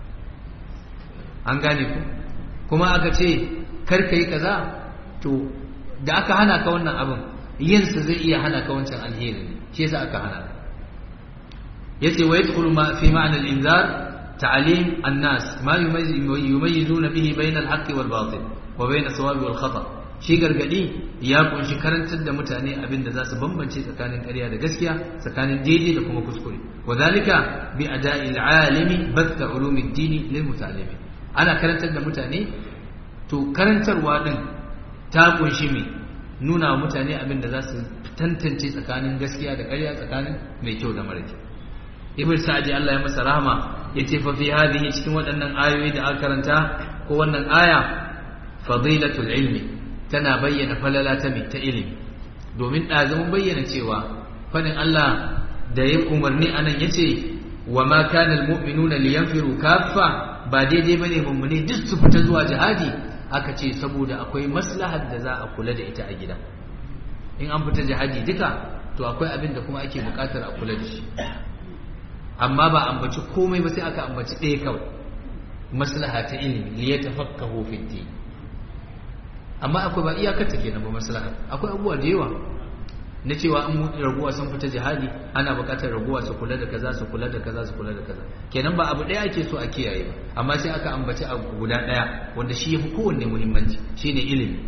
an gane ku kuma aka ce kar ka yi kaza to da aka hana ka wannan abin yinsa zai iya hana ka wancan alheri shi yasa aka hana yace wa yadkhulu ma fi ma'na al-inzar ta'lim an-nas ma yumayyizuna bihi bayna al-haqqi wal batil wa bayna as-sawabi wal khata' shi gargadi ya kunshi karantar da mutane abin da za su bambance tsakanin ƙarya da gaskiya tsakanin daidai da kuma kuskure wa zalika bi ada'il alimi batta ulumid dini lil muta'allimi ana karantar da mutane to karantarwa din ta kunshi me nuna wa mutane abin da za su tantance tsakanin gaskiya da ƙarya tsakanin mai kyau da mara kyau ibn sa'di Allah ya masa rahama yace fa fi hadhihi cikin waɗannan ayoyi da aka karanta ko wannan aya fadilatul ilmi tana bayyana falala ta mai ta ilimi domin ɗazumin bayyana cewa fadin Allah da ya umarni anan ya ce wa ma kana almu'minuna liyanfiru kaffa ba daidai bane mummune duk su fita zuwa jihadi aka ce saboda akwai maslahar da za a kula da ita a gida in an fita jihadi duka to akwai abin da kuma ake bukatar a kula da shi amma ba ambaci komai ba sai aka ambaci ɗaya kawai maslaha ta ilimi liyatafaqahu fi din amma akwai ba iyakar ta kenan ba maslaha akwai abubuwa da yawa na cewa an raguwa sun fita jihadi ana buƙatar raguwa su kula da kaza su kula da kaza su kula da kaza kenan ba abu ɗaya ake so a kiyaye ba amma sai aka ambaci abu guda ɗaya wanda shi yafi kowanne muhimmanci shine ilimi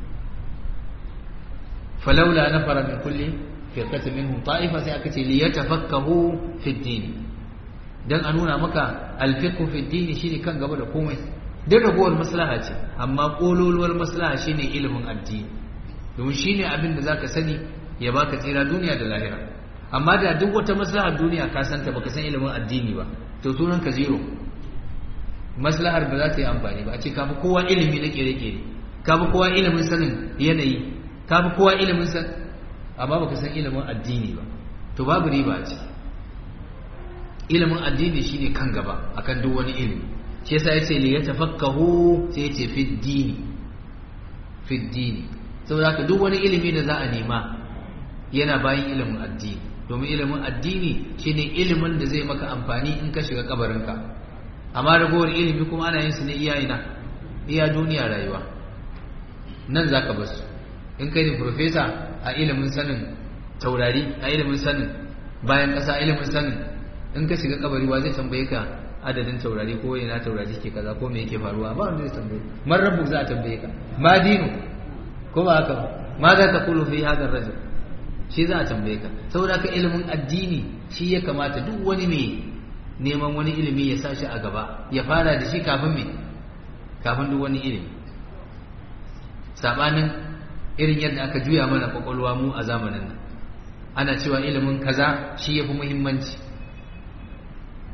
falaula nafara min kulli firqatin minhum ta'ifa sai aka ce li yatafakkahu fi din dan a nuna maka alfiqhu fi din shine kan gaba da komai duk ragowar maslaha ce amma kololuwar maslaha shine ilimin addini domin shine abin da zaka sani ya baka tsira duniya da lahira amma da duk wata maslahar duniya ka santa baka san ilimin addini ba to sunan ka zero maslahar ba za ta yi amfani ba a ce kafi kowa ilimi na kere-kere kafi kowa ilimin sanin yanayi kafi kowa ilimin san amma baka san ilimin addini ba to babu riba a ciki ilimin addini shine kan gaba akan duk wani ilimi shi yasa yace li yatafakkahu sai yace fi dini fi dini saboda haka duk wani ilimi da za a nema yana bayan ilimin addini domin ilimin addini shine ilimin da zai maka amfani in ka shiga kabarinka amma ragowar ilimi kuma ana yin su ne iya ina iya duniya rayuwa nan zaka bar su in kai ne profesa a ilimin sanin taurari a ilimin sanin bayan ƙasa ilimin sanin in ka shiga kabari wa zai tambaye ka adadin taurari ko ina taurari ke kaza ko me yake faruwa ba wanda zai tambaye man rabbu za a tambaye ka ma dinu ko ba haka ma za ka kulu fi hadar rajul shi za a tambaye ka saboda ka ilimin addini shi ya kamata duk wani mai neman wani ilimi ya sa shi a gaba ya fara da shi kafin me kafin duk wani ilimi sabanin irin yadda aka juya mana kwakwalwa mu a zamanin nan ana cewa ilimin kaza shi ya fi muhimmanci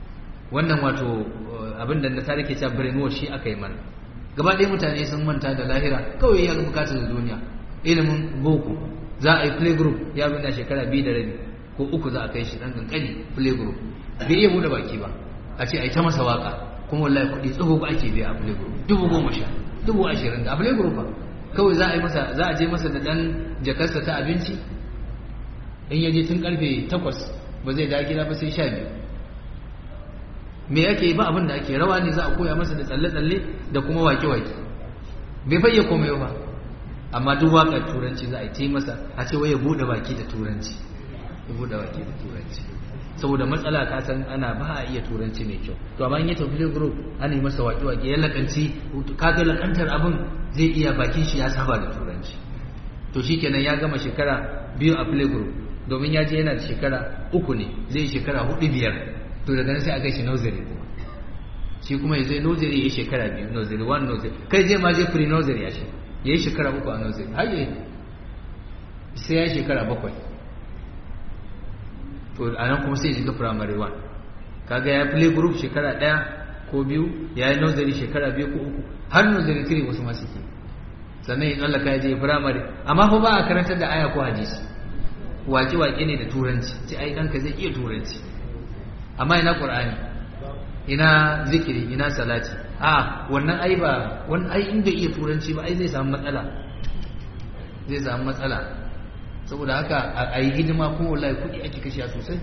wannan wato abin da na tarike ta brainwash shi aka yi mana gaba ɗaya mutane sun manta da lahira kawai ya bukatar da duniya ilimin boko za a yi playgroup ya na shekara biyu da rabi ko uku za a kai shi ɗan ƙanƙani playgroup bai iya buɗe baki ba a ce a yi ta masa waka kuma wallahi kuɗi tsoho ba ake biya a playgroup dubu goma sha dubu ashirin da a playgroup ba kawai za a yi masa za a je masa da ɗan jakarsa ta abinci in ya je tun karfe takwas ba zai dawo gida ba sai sha biyu me ake ba abin da ake rawa ne za a koya masa da tsalle-tsalle da kuma wake-wake bai fayya komai ba amma duk waƙar turanci za a yi masa a ce wai ya buɗe baki da turanci ya buɗe baki da turanci saboda matsala ka san ana ba a iya turanci mai kyau to amma in ya tafi group ana yi masa wake-wake ya lakanci kaga lakantar abin zai iya bakin shi ya saba da turanci to shikenan ya gama shekara biyu a play group domin ya je yana da shekara uku ne zai shekara hudu biyar to daga nan sai a kai shi nursery kuma shi kuma ya zai nursery ya shekara biyu nursery one nursery kai zai ma je pre nursery ya shi ya yi shekara uku a nursery har yi sai ya shekara bakwai to a nan kuma sai ya shiga primary one kaga ya play group shekara daya ko biyu ya yi nursery shekara biyu ko uku har nursery three wasu masu ke sannan ya tsallaka ya je primary amma fa ba a karantar da aya ko hadisi waƙe-waƙe ne da turanci ce ai ɗanka zai iya turanci amma ina ƙur'ani ina zikiri ina salati a wannan ai ba wani ai in bai iya turanci ba ai zai samu matsala zai samu matsala saboda haka a yi hidima kuma wallahi kuɗi ake kashe sosai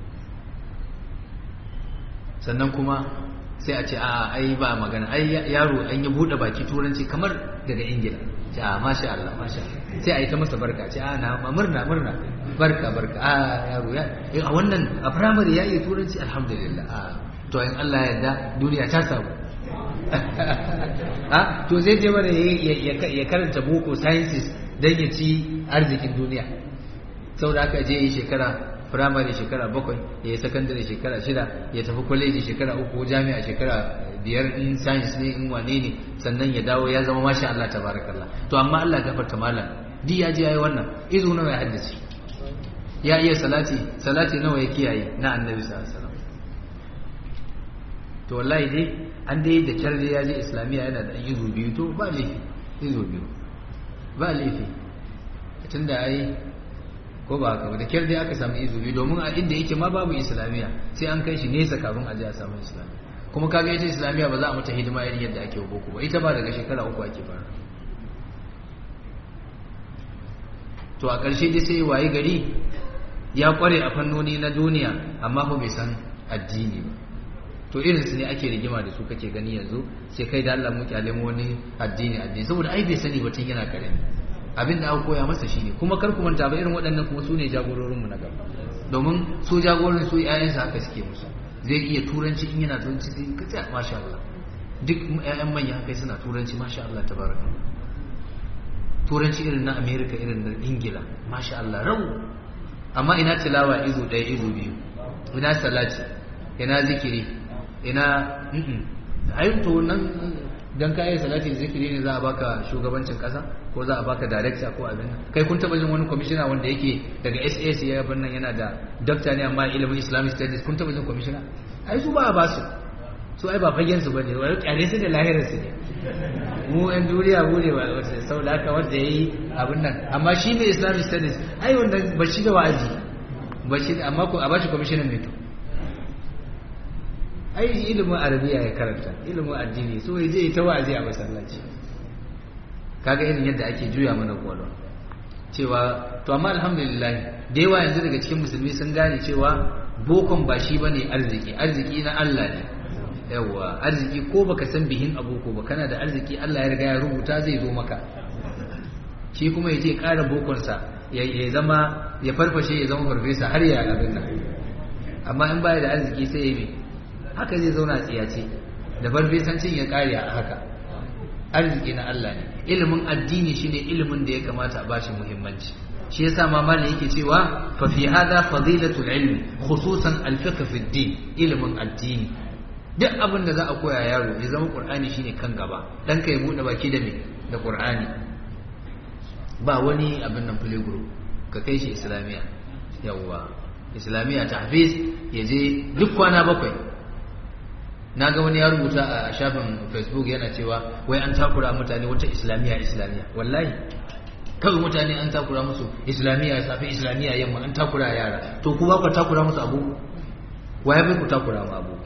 sannan kuma sai a ce a ai ba magana ai yaro an yi buɗe baki turanci kamar daga ingila ce a masha Allah masha sai a yi ta masa barka ce a na murna murna barka barka a yaro ya a wannan a firamare ya iya turanci alhamdulillah a to in Allah ya yarda duniya ta samu a to zai je mana ya karanta boko sciences dan ya ci arzikin duniya saboda haka je yi shekara firamare shekara bakwai ya yi sakandare shekara shida ya tafi kwaleji shekara uku jami'a shekara biyar in science ne in wane ne sannan ya dawo ya zama masha Allah tabarakallah to amma Allah gafarta malam di ya je yayi wannan izu nawa ya haddace ya iya salati salati nawa ya kiyaye na annabi sallallahu alaihi wasallam to wallahi dai an dai da kyar dai ya je islamiya yana da izu biyu to ba laifi izu biyu ba laifi tunda ai ko ba haka ba da kyar dai aka samu izu biyu domin a inda yake ma babu islamiya sai an kai shi nesa kafin a je a samu islamiya kuma kaga ita islamiya ba za a mata hidima irin yadda ake boko ba ita ba daga shekara uku ake fara to a ƙarshe dai sai waye gari ya kware a fannoni na duniya amma fa bai san addini ba to irin su ne ake rigima da su kake gani yanzu sai kai da Allah mu kyale mu wani addini addini saboda ai bai sani ba tun yana karami abin da aka koya masa shine kuma kar ku manta ba irin waɗannan kuma su ne jagororin mu na gaba domin su jagorin su ƴaƴansu haka suke musu zai iya turanci in yana turanci sai ka tsaya masha Allah duk ƴaƴan manya kai suna turanci masha Allah tabaraka turanci irin na America irin na Ingila masha Allah rau amma ina tilawa izo ɗaya izo biyu ina salati ina zikiri ina ayin to nan dan ka yi salati zikiri ne za a baka shugabancin kasa ko za a baka director ko abin kai kun taba jin wani commissioner wanda yake daga SAS ya bin nan yana da doctor ne amma ilimin Islamic studies kun taba jin commissioner ai su ba a ba su su ai ba fagen su bane wai kyale su da lahirar su ne mu ɗan duniya mu ne ba wata saboda haka wanda yayi abin nan amma shi mai Islamic studies ai wanda ba shi da wa'azi ba shi amma ko a ba shi commissioner mai to ai ilimin arabiya ya karanta ilimin addini so ya je ta wa'azi a masallaci kaga irin yadda ake juya mana kwalwa cewa to amma alhamdulillah da yawa yanzu daga cikin musulmi sun gane cewa bokon ba shi bane arziki arziki na Allah ne yawa arziki ko baka san bihin aboko ba kana da arziki Allah ya riga ya rubuta zai zo maka shi kuma ya je ƙara bokonsa ya zama ya farfashe ya zama farfesa har ya abin nan amma in baya da arziki sai ya yi haka zai zauna a tsiyace da farfesancin ya kare a haka arziki na Allah ne ilimin addini shine ilimin da ya kamata a bashi muhimmanci shi yasa ma malai yake cewa fa fi hada fadilatul ilmi khususan al-fiqh fi din ilimin addini duk abin da za a koya yaro ya zama qur'ani shine kan gaba dan kai bude baki da me da qur'ani ba wani abin nan play group ka kai shi islamiya yawwa islamiya tahfiz ya je duk kwana bakwai na ga wani ya rubuta a shafin facebook yana cewa wai an takura mutane wata islamiyya islamiyya wallahi kawai mutane an takura musu islamiyya safi islamiyya yamma an takura yara to ku ba ku takura musu abu waye bai ku takura mu abu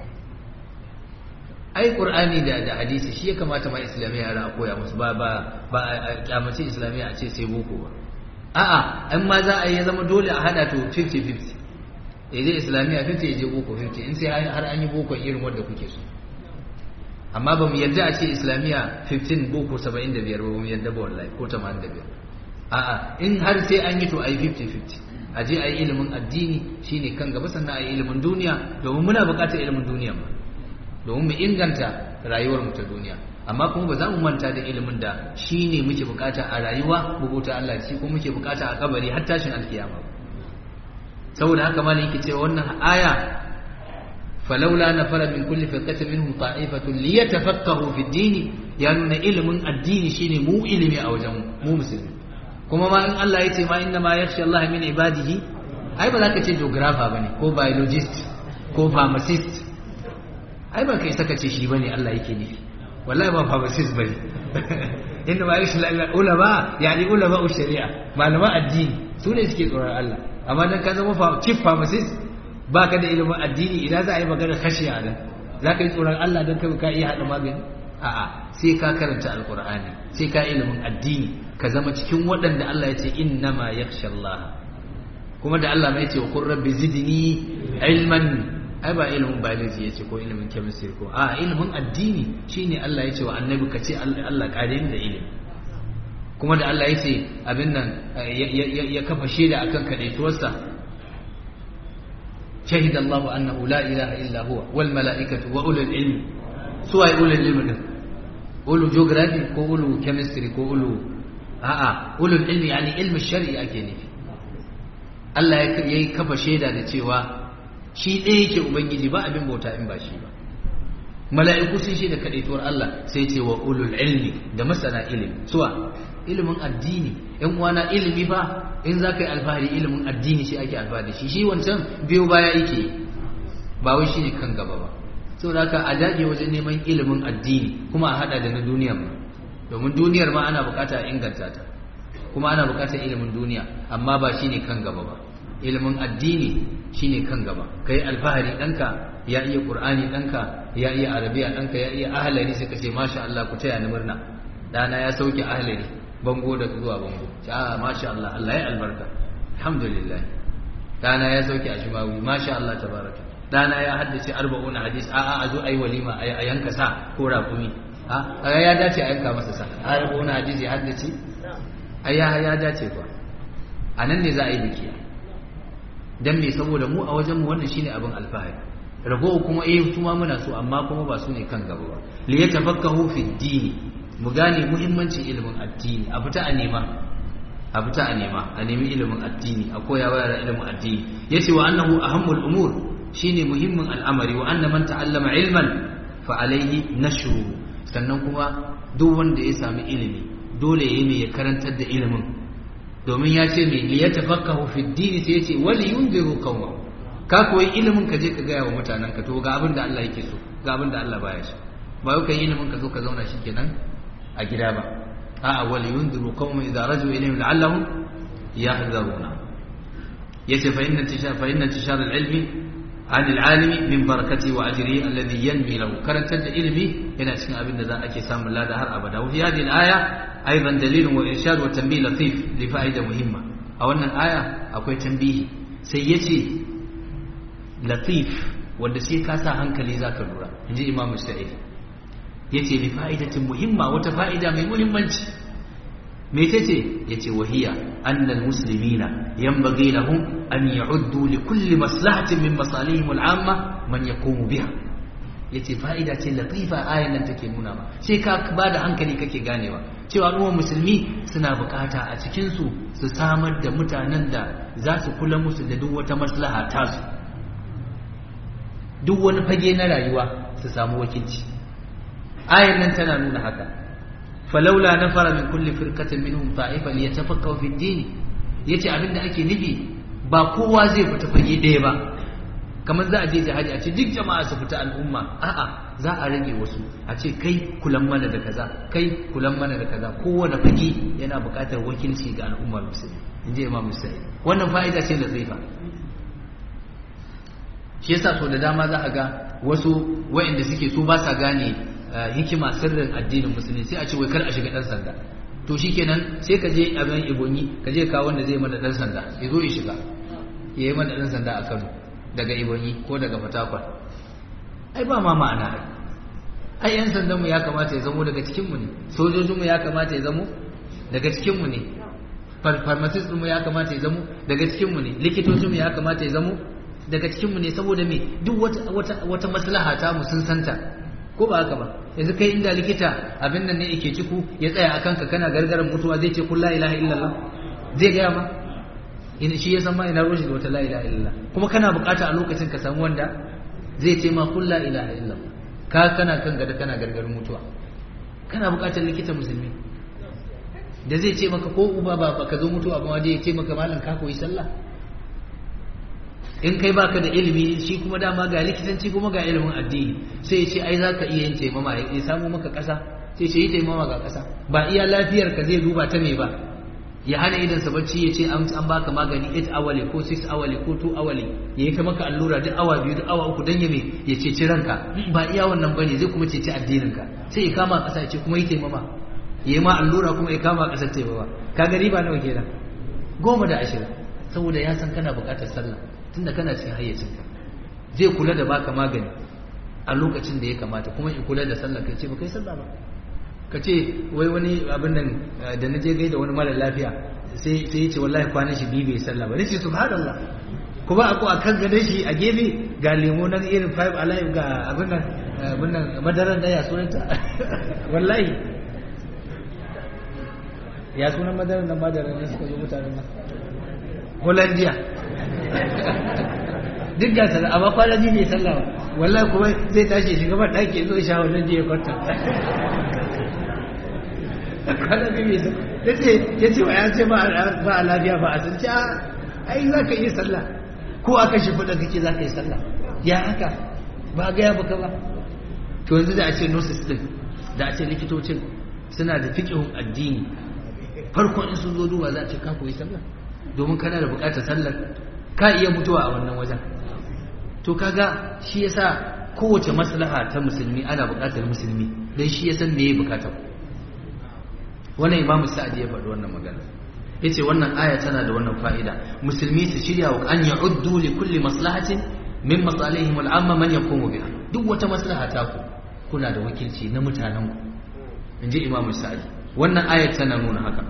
ai qur'ani da da hadisi shi ya kamata ma islamiyya yara a koya musu ba ba ba a kyamace islamiyya a ce sai boko ba a'a in ma za a yi zama dole a hada to 50-50 ya je islamiyya 50 ya je boko 50 in sai har an yi boko irin wanda kuke so amma ba mu yadda a ce islamiyya 15 boko 75 ba mu yadda ba wallahi ko 85 a'a in har sai an yi to a yi 50-50 a je a yi ilimin addini shine kan gaba sannan a yi ilimin duniya domin muna buƙatar ilimin duniya ma domin mu inganta rayuwar mu ta duniya amma kuma ba za mu manta da ilimin da shi ne muke bukata a rayuwa bubuta Allah shi kuma muke bukata a kabari har tashin alkiyama saboda haka malam yake cewa wannan aya falawla nafara min kulli firqatin minhum ta'ifatun liyatafaqahu fi ad-din ya nuna ilimin addini shine mu ilimi a wajen mu musulmi kuma ma in Allah ya ce ma inna ma yakhsha Allah min ibadihi ai ba za ka ce geographer bane ko biologist ko pharmacist ai ba kai saka ce shi bane Allah yake nufi wallahi ba pharmacist bane inda ma yashi ulama yani ulama shari'a malama addini su ne suke tsoron Allah amma dan ka zama chief pharmacist baka da ilimin addini idan za a yi magana khashiya nan za ka yi tsoron Allah dan kai ka iya hada magani a'a sai ka karanta alqur'ani sai ka ilimin addini ka zama cikin waɗanda Allah ya ce innama yakhsha Allah kuma da Allah mai ce wa qur rabbi zidni ilman ai ba ilimin biology yace ko ilimin chemistry ko a ilimin addini shine Allah yace wa annabi ka ce Allah kare ni da ilimi kuma da Allah yace abin nan ya kafa shaida akan kadaituwarsa شهد الله أنه لا إله إلا هو والملائكة وأولو العلم سواء أولو العلم ده أولو جغرافي كو أولو كيمستري كو أولو آآ آه أولو العلم يعني علم الشرعي أكيني الله يكفى شهد ده cewa shi ɗaya yake ubangiji ba abin bauta in ba shi ba mala'iku sun shi da kaɗaituwar Allah sai ce wa ulul ilmi da masana ilimi suwa ilimin addini yan uwana ilimi ba in za ka yi alfahari ilimin addini shi ake alfahari shi shi wancan biyu baya yake ba wai shi ne kan gaba ba saboda haka a dage wajen neman ilimin addini kuma a haɗa da na duniyar ma domin duniyar ma ana bukata a inganta ta kuma ana bukatar ilimin duniya amma ba shi ne kan gaba ba ilimin addini shine kan gaba kai alfahari ɗanka ya iya ƙur'ani ɗanka ya iya arabiya ɗanka ya iya ahalari sai ka ce masha Allah ku taya ni murna ɗana ya sauke ahalari bango da zuwa bango ce a masha Allah Allah ya albarka alhamdulillah ɗana ya sauke ashimawi masha Allah tabaraka ɗana ya haddace arba'un hadis a a a zo ayi walima a yanka sa ko raƙumi a ya dace a yanka masa sa arba'un hadis ya haddace ai ya dace kuwa a nan ne za a yi biki dan me saboda mu a wajen mu wannan shine abin alfahari rago kuma eh su ma muna so amma kuma ba su ne kan gaba ba li yatafakkahu fi dini mu gane muhimmancin ilimin addini a fita a nema a fita a nema a nemi ilimin addini a koya wa yara ilimin addini yace wa annahu ahammul umur shine muhimmin al'amari wa anna man ta'allama ilman fa alayhi nashru sannan kuma duk wanda ya sami ilimi dole ya yi ya karantar da ilimin domin ya ce mai liya tafakkahu fi dini sai ya ce wali yunziru qawma ka koyi ilimin ka je ka gaya wa mutanen ka to ga abin da Allah yake so ga abin da Allah baya so ba yau kai ilimin ka zo ka zauna shikenan a gida ba a'a wali yunziru qawma idza raju ilayhim la'allahum yahdharuna yace fa inna tishar fa inna tishar al-ilmi عن العالم من بركته وأجره الذي ينمي له كرنت علمي هنا cikin abin da za ake samun lada har abada وفي هذه الآية أيضا دليل وإرشاد وتنبيه لطيف لفائدة مهمة أو أن الآية أكوي تنبيه سيتي لطيف wanda sai ka sa hankali za ka lura in ji imamu sa'id ya ce li fa'idatin muhimma wata fa'ida mai muhimmanci me ta ce ya ce wahiya annal muslimina yanbaghi lahum an ya'uddu li kulli maslahatin min masalihim al'amma man yaqumu biha yace fa'ida ce latifa ayan nan take nuna ma sai ka ba da hankali kake ganewa cewa al'ummar musulmi suna bukata a cikin su su samar da mutanen da za su kula musu da duk wata maslaha tasu duk wani fage na rayuwa su samu wakilci ayan nan tana nuna haka falaula nafara min kulli firqatin minhum ta'ifa liyatafakkaru fi ad-din yace abinda ake nufi ba kowa zai fita fage ɗaya ba kamar za a je jihadi a ce duk jama'a su fita al'umma a'a za a rage wasu a ce kai kulan mana da kaza kai kulan mana da kaza kowane fage yana buƙatar wakilci ga al'ummar musulmi in ji imam musulmi wannan fa'ida ce latifa shi yasa so da dama za a ga wasu wa'inda suke so ba sa gane hikima sirrin addinin musulmi sai a ce wai kar a shiga dan sanda to shikenan sai ka je abin ibonyi ka je kawo wanda zai mana dan sanda ya zo ya shiga ya yi mana dan sanda a Kano daga ibonyi ko daga Fatakwal ai ba ma ma'ana ai ai yan sandanmu ya kamata ya zamo daga cikinmu ne sojojinmu ya kamata ya zamo daga cikinmu ne pharmacist mu ya kamata ya zamo daga cikinmu ne likitocinmu ya kamata ya zamo daga cikinmu ne saboda me duk wata wata wata maslaha ta mu sun santa ko ba haka ba yanzu kai inda likita abin nan ne yake ciku ya tsaya akan ka kana gargaran mutuwa zai ce kun la ilaha illallah zai gaya ma in shi ya san ma ina roshi da wata la ilaha illallah kuma kana bukata a lokacin ka samu wanda zai ce ma kun la ilaha illallah ka kana kan gada kana gargarin mutuwa kana bukatar likita musulmi da zai ce maka ko uba ba ka zo mutuwa ba waje ya ce maka malam ka koyi sallah in kai baka da ilimi shi kuma dama ga likitanci kuma ga ilimin addini sai ya ce ai za ka iya yin taimama ya samu maka ƙasa sai ce yi taimama ga ƙasa ba iya lafiyar ka zai duba ta me ba ya hana idan sa bacci ya ce an baka magani 8 awali ko 6 awali ko 2 awali ya yi maka allura duk awa biyu duk awa uku dan ya me ya ceci ranka ba iya wannan bane zai kuma ceci addinin ka sai ya kama ƙasa ya ce kuma yi taimama ya yi ma allura kuma ya kama ƙasar taimama ka gari ba nawa kenan goma da ashirin saboda ya san kana buƙatar sallah tunda kana cikin hayyacinka zai kula da baka magani a lokacin da ya kamata kuma in kula da sallah kai ce ba kai sallah ba ka ce wai wani abin nan da na je gaida wani mara lafiya sai sai ya ce wallahi kwanan shi biyu bai sallah ba nace subhanallah kuma ako a kan gadon shi a gefe ga lemo nan irin five alive ga abin nan abin nan madaran da ya sunanta wallahi ya sunan madaran nan madaran ne suka zo mutanen nan Hollandia duk ga sallah amma kwana biyu bai sallah ba wallahi kuma zai tashi shiga ban ɗaki zo sha wannan jiya kwanta kwana biyu bai sallah ya ce ya ce wa ya ce ba a lafiya ba a san ce ai za ka iya sallah ko aka shi fuɗa kake za ka yi sallah ya haka ba a gaya baka ba to yanzu da a ce nurses din da a ce likitocin suna da fiƙihun addini farkon in sun zo duba za a ce ka koyi sallah domin kana da bukatar sallar ka iya mutuwa a wannan wajen to kaga shi yasa kowace maslaha ta musulmi ana bukatar musulmi dan shi ya san me ya bukatar wannan imamu sa'adi ya faɗi wannan magana yace wannan aya tana da wannan fa'ida musulmi su shirya wa an ya'uddu li kulli maslahatin min masalihim al'amma man yaqumu biha duk wata maslaha ta ku kuna da wakilci na mutanen ku inji imamu sa'adi wannan aya tana nuna haka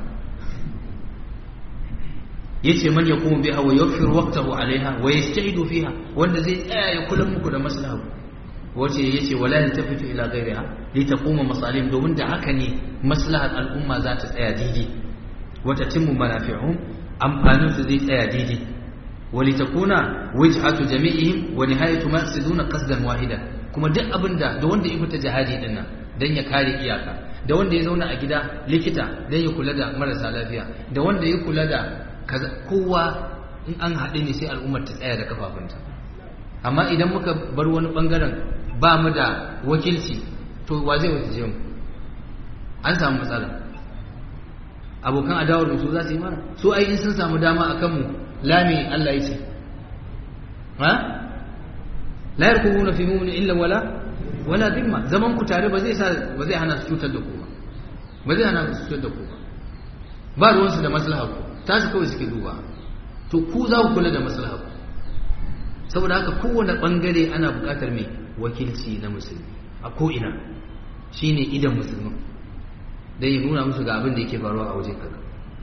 yace man yaqumu biha wa yughfiru waqtahu alaiha wa yasta'idu fiha wanda zai tsaya ya kula muku da maslaha wace yace wala yantafitu ila ghayriha li taquma masalihim domin da haka ne maslahar al'umma za ta tsaya daidai wa tatimmu manafi'uhum amfanin su zai tsaya daidai wa li takuna wajhatu jami'ihim wa nihayatu maqsiduna qasdan wahida kuma duk abinda da wanda ya fita jihadi din nan dan ya kare iyaka da wanda ya zauna a gida likita dan ya kula da marasa lafiya da wanda ya kula da kowa in an haɗe ne sai al'ummar ta tsaya da kafafunta amma idan muka bar wani ɓangaren ba mu da wakilci to wa zai wakilce mu an samu matsala abokan adawar da su za su yi mana su ai in sun samu dama a kanmu lami Allah ya ce ha la yarkubuna fi mu'min illa wala wala dhimma zaman ku tare ba zai sa ba zai hana su cutar da ku ba ba zai hana su cutar da ku ba ba ruwansu da maslaha ku tasu kawai suke duba to ku za ku kula da maslaha saboda haka kowane bangare ana buƙatar mai wakilci na musulmi a ko'ina shine idan musulmin don ya nuna musu ga abin da yake faruwa a wajen kaga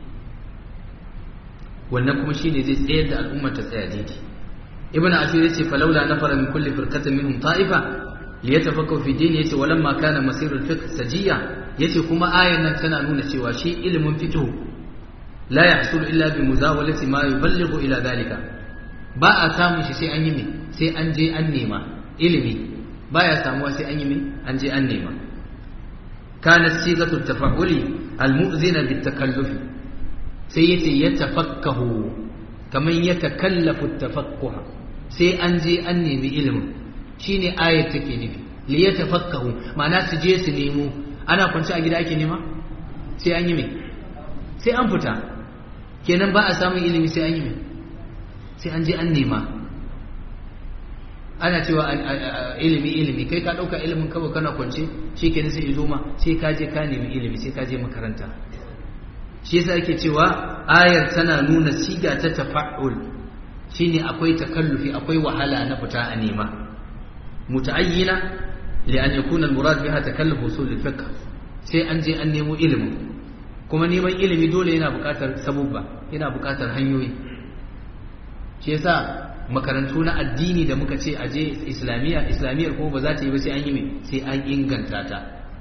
wannan kuma shine zai tsayar da al'ummar ta tsaya daidai ibn asir yace falawla nafara min kulli firqatin minhum ta'ifa liyatafakkaru fi dini yace walamma kana masirul fiqh sajiya yace kuma ayan nan tana nuna cewa shi ilimin fiqh la yahsul illa bi muzawalati ma yuballighu ila dalika ba a samun shi sai an yi me sai an je an nema ilimi baya samuwa sai an yi me an je an nema kana sigatu tafa'uli almu'zina bitakallufi sai yace yatafakkahu kaman yatakallafu tafakkuha sai an je an nemi ilimin shine ayat take nufi li yatafakkahu ma'ana su je su nemo ana kwanci a gida ake nema sai an yi mai sai an fita kenan ba a samun ilimi sai an yi mai sai an je an nema ana cewa ilimi ilimi kai ka ɗauka ilimin kawai kana kwance shi kenan sai izo ma sai ka je ka nemi ilimi sai ka je makaranta shi yasa ake cewa ayar tana nuna siga ta tafa'ul shine akwai takallufi akwai wahala na fita a nema muta'ayyina li an yakuna al-murad biha takalluf usul al-fiqh sai an je an nemo ilimin kuma neman ilimi dole yana buƙatar sabubba yana buƙatar hanyoyi shi yasa makarantu na addini da muka ce aje islamiyya islamiyyar kuma ba za ta yi ba sai an yi mai sai an inganta ta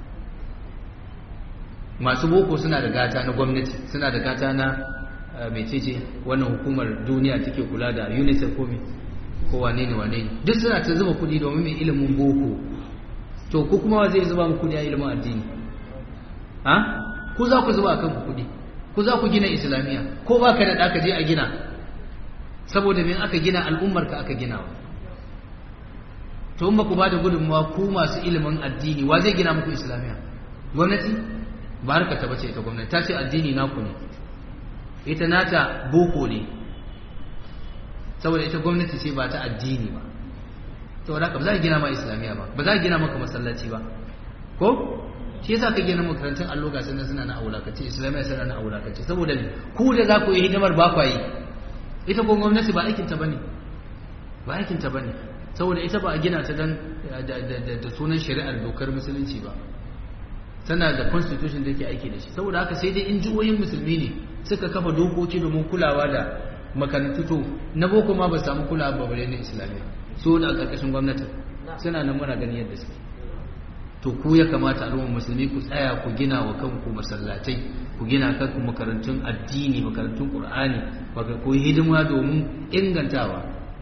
masu boko suna da gata na gwamnati suna da gata na mecece wannan hukumar duniya take kula da unicef ko me ko wane ne wane ne duk suna ta zuba kuɗi domin mai ilimin boko to ku kuma wa zai zuba mu kuɗi a ilimin addini ha ku za ku zuba akan ku kuɗi ku za ku gina islamiyya ko ba ka da ɗaka je a gina saboda min aka gina al'ummarka aka gina wa to in ba ku ba da gudunmawa ku masu ilimin addini wa zai gina muku islamiyya gwamnati ba harka ta bace ita gwamnati ta ce addini naku ne ita nata boko ne saboda ita gwamnati ce ba ta addini ba saboda haka ba za a gina ma islamiyya ba ba za a gina maka masallaci ba ko shi yasa ka gina makarantun allo ga sanan suna na aulakace islamiyya suna na aulakace saboda ku da za ku yi hidimar ba kwa yi ita ko gwamnati ba aikin ta bane ba aikin ta bane saboda ita ba a gina ta dan da sunan shari'ar dokar musulunci ba tana da constitution da ke aiki da shi saboda haka sai dai in jihohin musulmi ne suka kafa dokoki domin kulawa da makarantu to na boko ma ba samu kulawa ba bare na islamiyya so da karkashin gwamnati suna nan muna gani yadda suke to ku ya kamata al'ummar musulmi ku tsaya ku gina wa kanku masallatai ku gina kanku makarantun addini makarantun qur'ani baka ku hidima domin ingantawa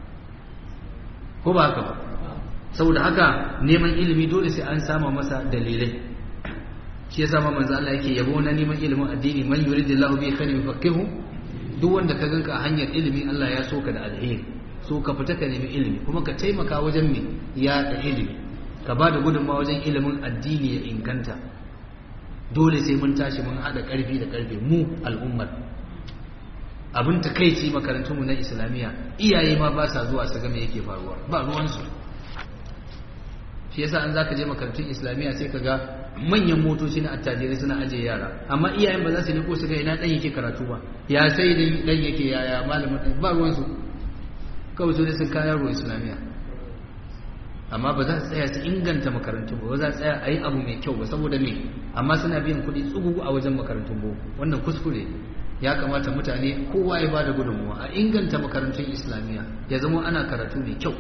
ko ba haka ba saboda haka neman ilimi dole sai an sama masa dalilai shi yasa ma manzo Allah yake yabo na neman ilimin addini man yuridillahu bi khairin yufaqihu duk wanda ka ganka a hanyar ilimi Allah ya so ka da alheri so ka fita ka nemi ilimi kuma ka taimaka wajen me ya da ilimi ka ba da gudunmawa wajen ilimin addini ya inganta dole sai mun tashi mun haɗa ƙarfi da ƙarfe mu al'ummar abin takaici makarantunmu na islamiyya iyaye ma ba sa zuwa su ga me yake faruwa ba ruwansu shi yasa an zaka je makarantun islamiyya sai ka ga manyan motoci na attajirai suna ajiye yara amma iyayen ba za su niko su ga ina dan yake karatu ba ya sai dan dan yake yaya malamin dan ba ruwan su kawai su ne sun kawo yaro islamiyya amma ba za su tsaya su inganta makarantun ba ba za su tsaya a yi abu mai kyau ba saboda me amma suna biyan kuɗi tsugugu a wajen makarantun boko wannan kuskure ya kamata mutane kowa ya bada gudunmuwa a inganta makarantun islamiyya ya zama ana karatu mai kyau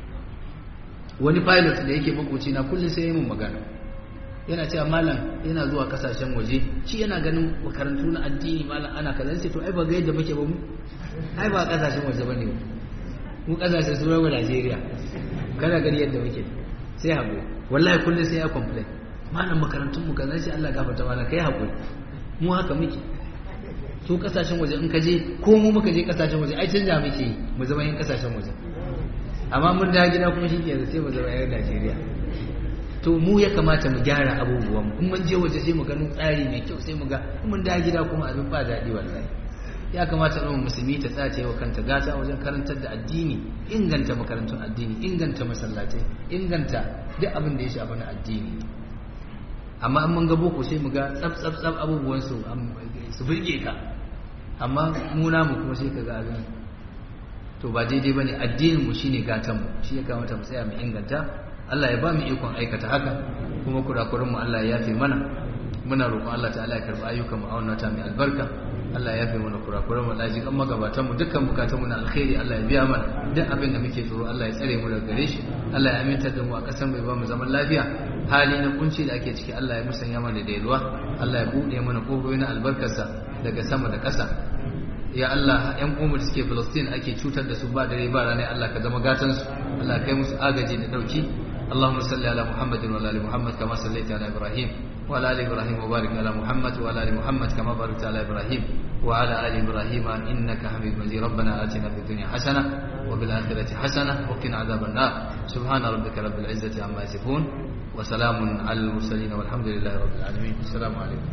wani pilot da yake makoci na kullum sai ya mun magana yana cewa malam yana zuwa kasashen waje shi yana ganin makarantu na addini malam ana kaza sai to ai ba ga yadda muke ba mu ai ba kasashen waje bane mu mu kasashen su rawa Najeriya kana gani yadda muke sai haƙuri wallahi kullum sai ya complain malam makarantun mu kaza sai Allah gafarta mana kai haƙuri mu haka muke su kasashen waje in ka je ko mu muka je kasashen waje ai canja muke yi mu zama yin kasashen waje amma mun da gida kuma shi ke sai mu zama yan Najeriya to mu ya kamata mu gyara abubuwan in mun je waje sai mu gano tsari mai kyau sai mu ga in mun da gida kuma abin ba daɗi wallahi ya kamata ɗan musulmi ta tsace wa kanta gata wajen karantar da addini inganta makarantun addini inganta masallatai inganta duk abin da ya shafi na addini amma in mun ga boko sai mu ga tsab tsab tsab abubuwan su su burge ka amma mu namu kuma sai ka ga abin to ba daidai bane addinin mu shine gatan mu shi ya kamata mu tsaya mu inganta Allah ya ba mu ikon aikata haka kuma kurakuran mu Allah ya yafe mana muna roƙon Allah ta'ala ya karɓi ayyukan mu a wannan ta mai albarka Allah ya yafe mana kurakuran mu Allah ya kan magabatan mu dukkan bukatun mu na alkhairi Allah ya biya mana duk abin da muke tsoro Allah ya tsare mu daga gare shi Allah ya aminta da mu a ƙasar mai ba mu zaman lafiya hali na kunci da ake ciki Allah ya musanya mana da yalwa Allah ya buɗe mana kofofi na albarkarsa daga sama da ƙasa ya Allah ƴan umar suke Palestine ake cutar da su ba dare ba rana Allah ka zama gatan su Allah kai musu agaji da dauki اللهم صل على محمد وعلى ال محمد كما صليت على ابراهيم وعلى ال ابراهيم وبارك على محمد وعلى ال محمد كما باركت على ابراهيم وعلى آل إبراهيم إنك حميد مجيد ربنا آتنا في الدنيا حسنة وفي الآخرة حسنة وقنا عذاب النار سبحان ربك رب العزة عما يصفون وسلام على المرسلين والحمد لله رب العالمين السلام عليكم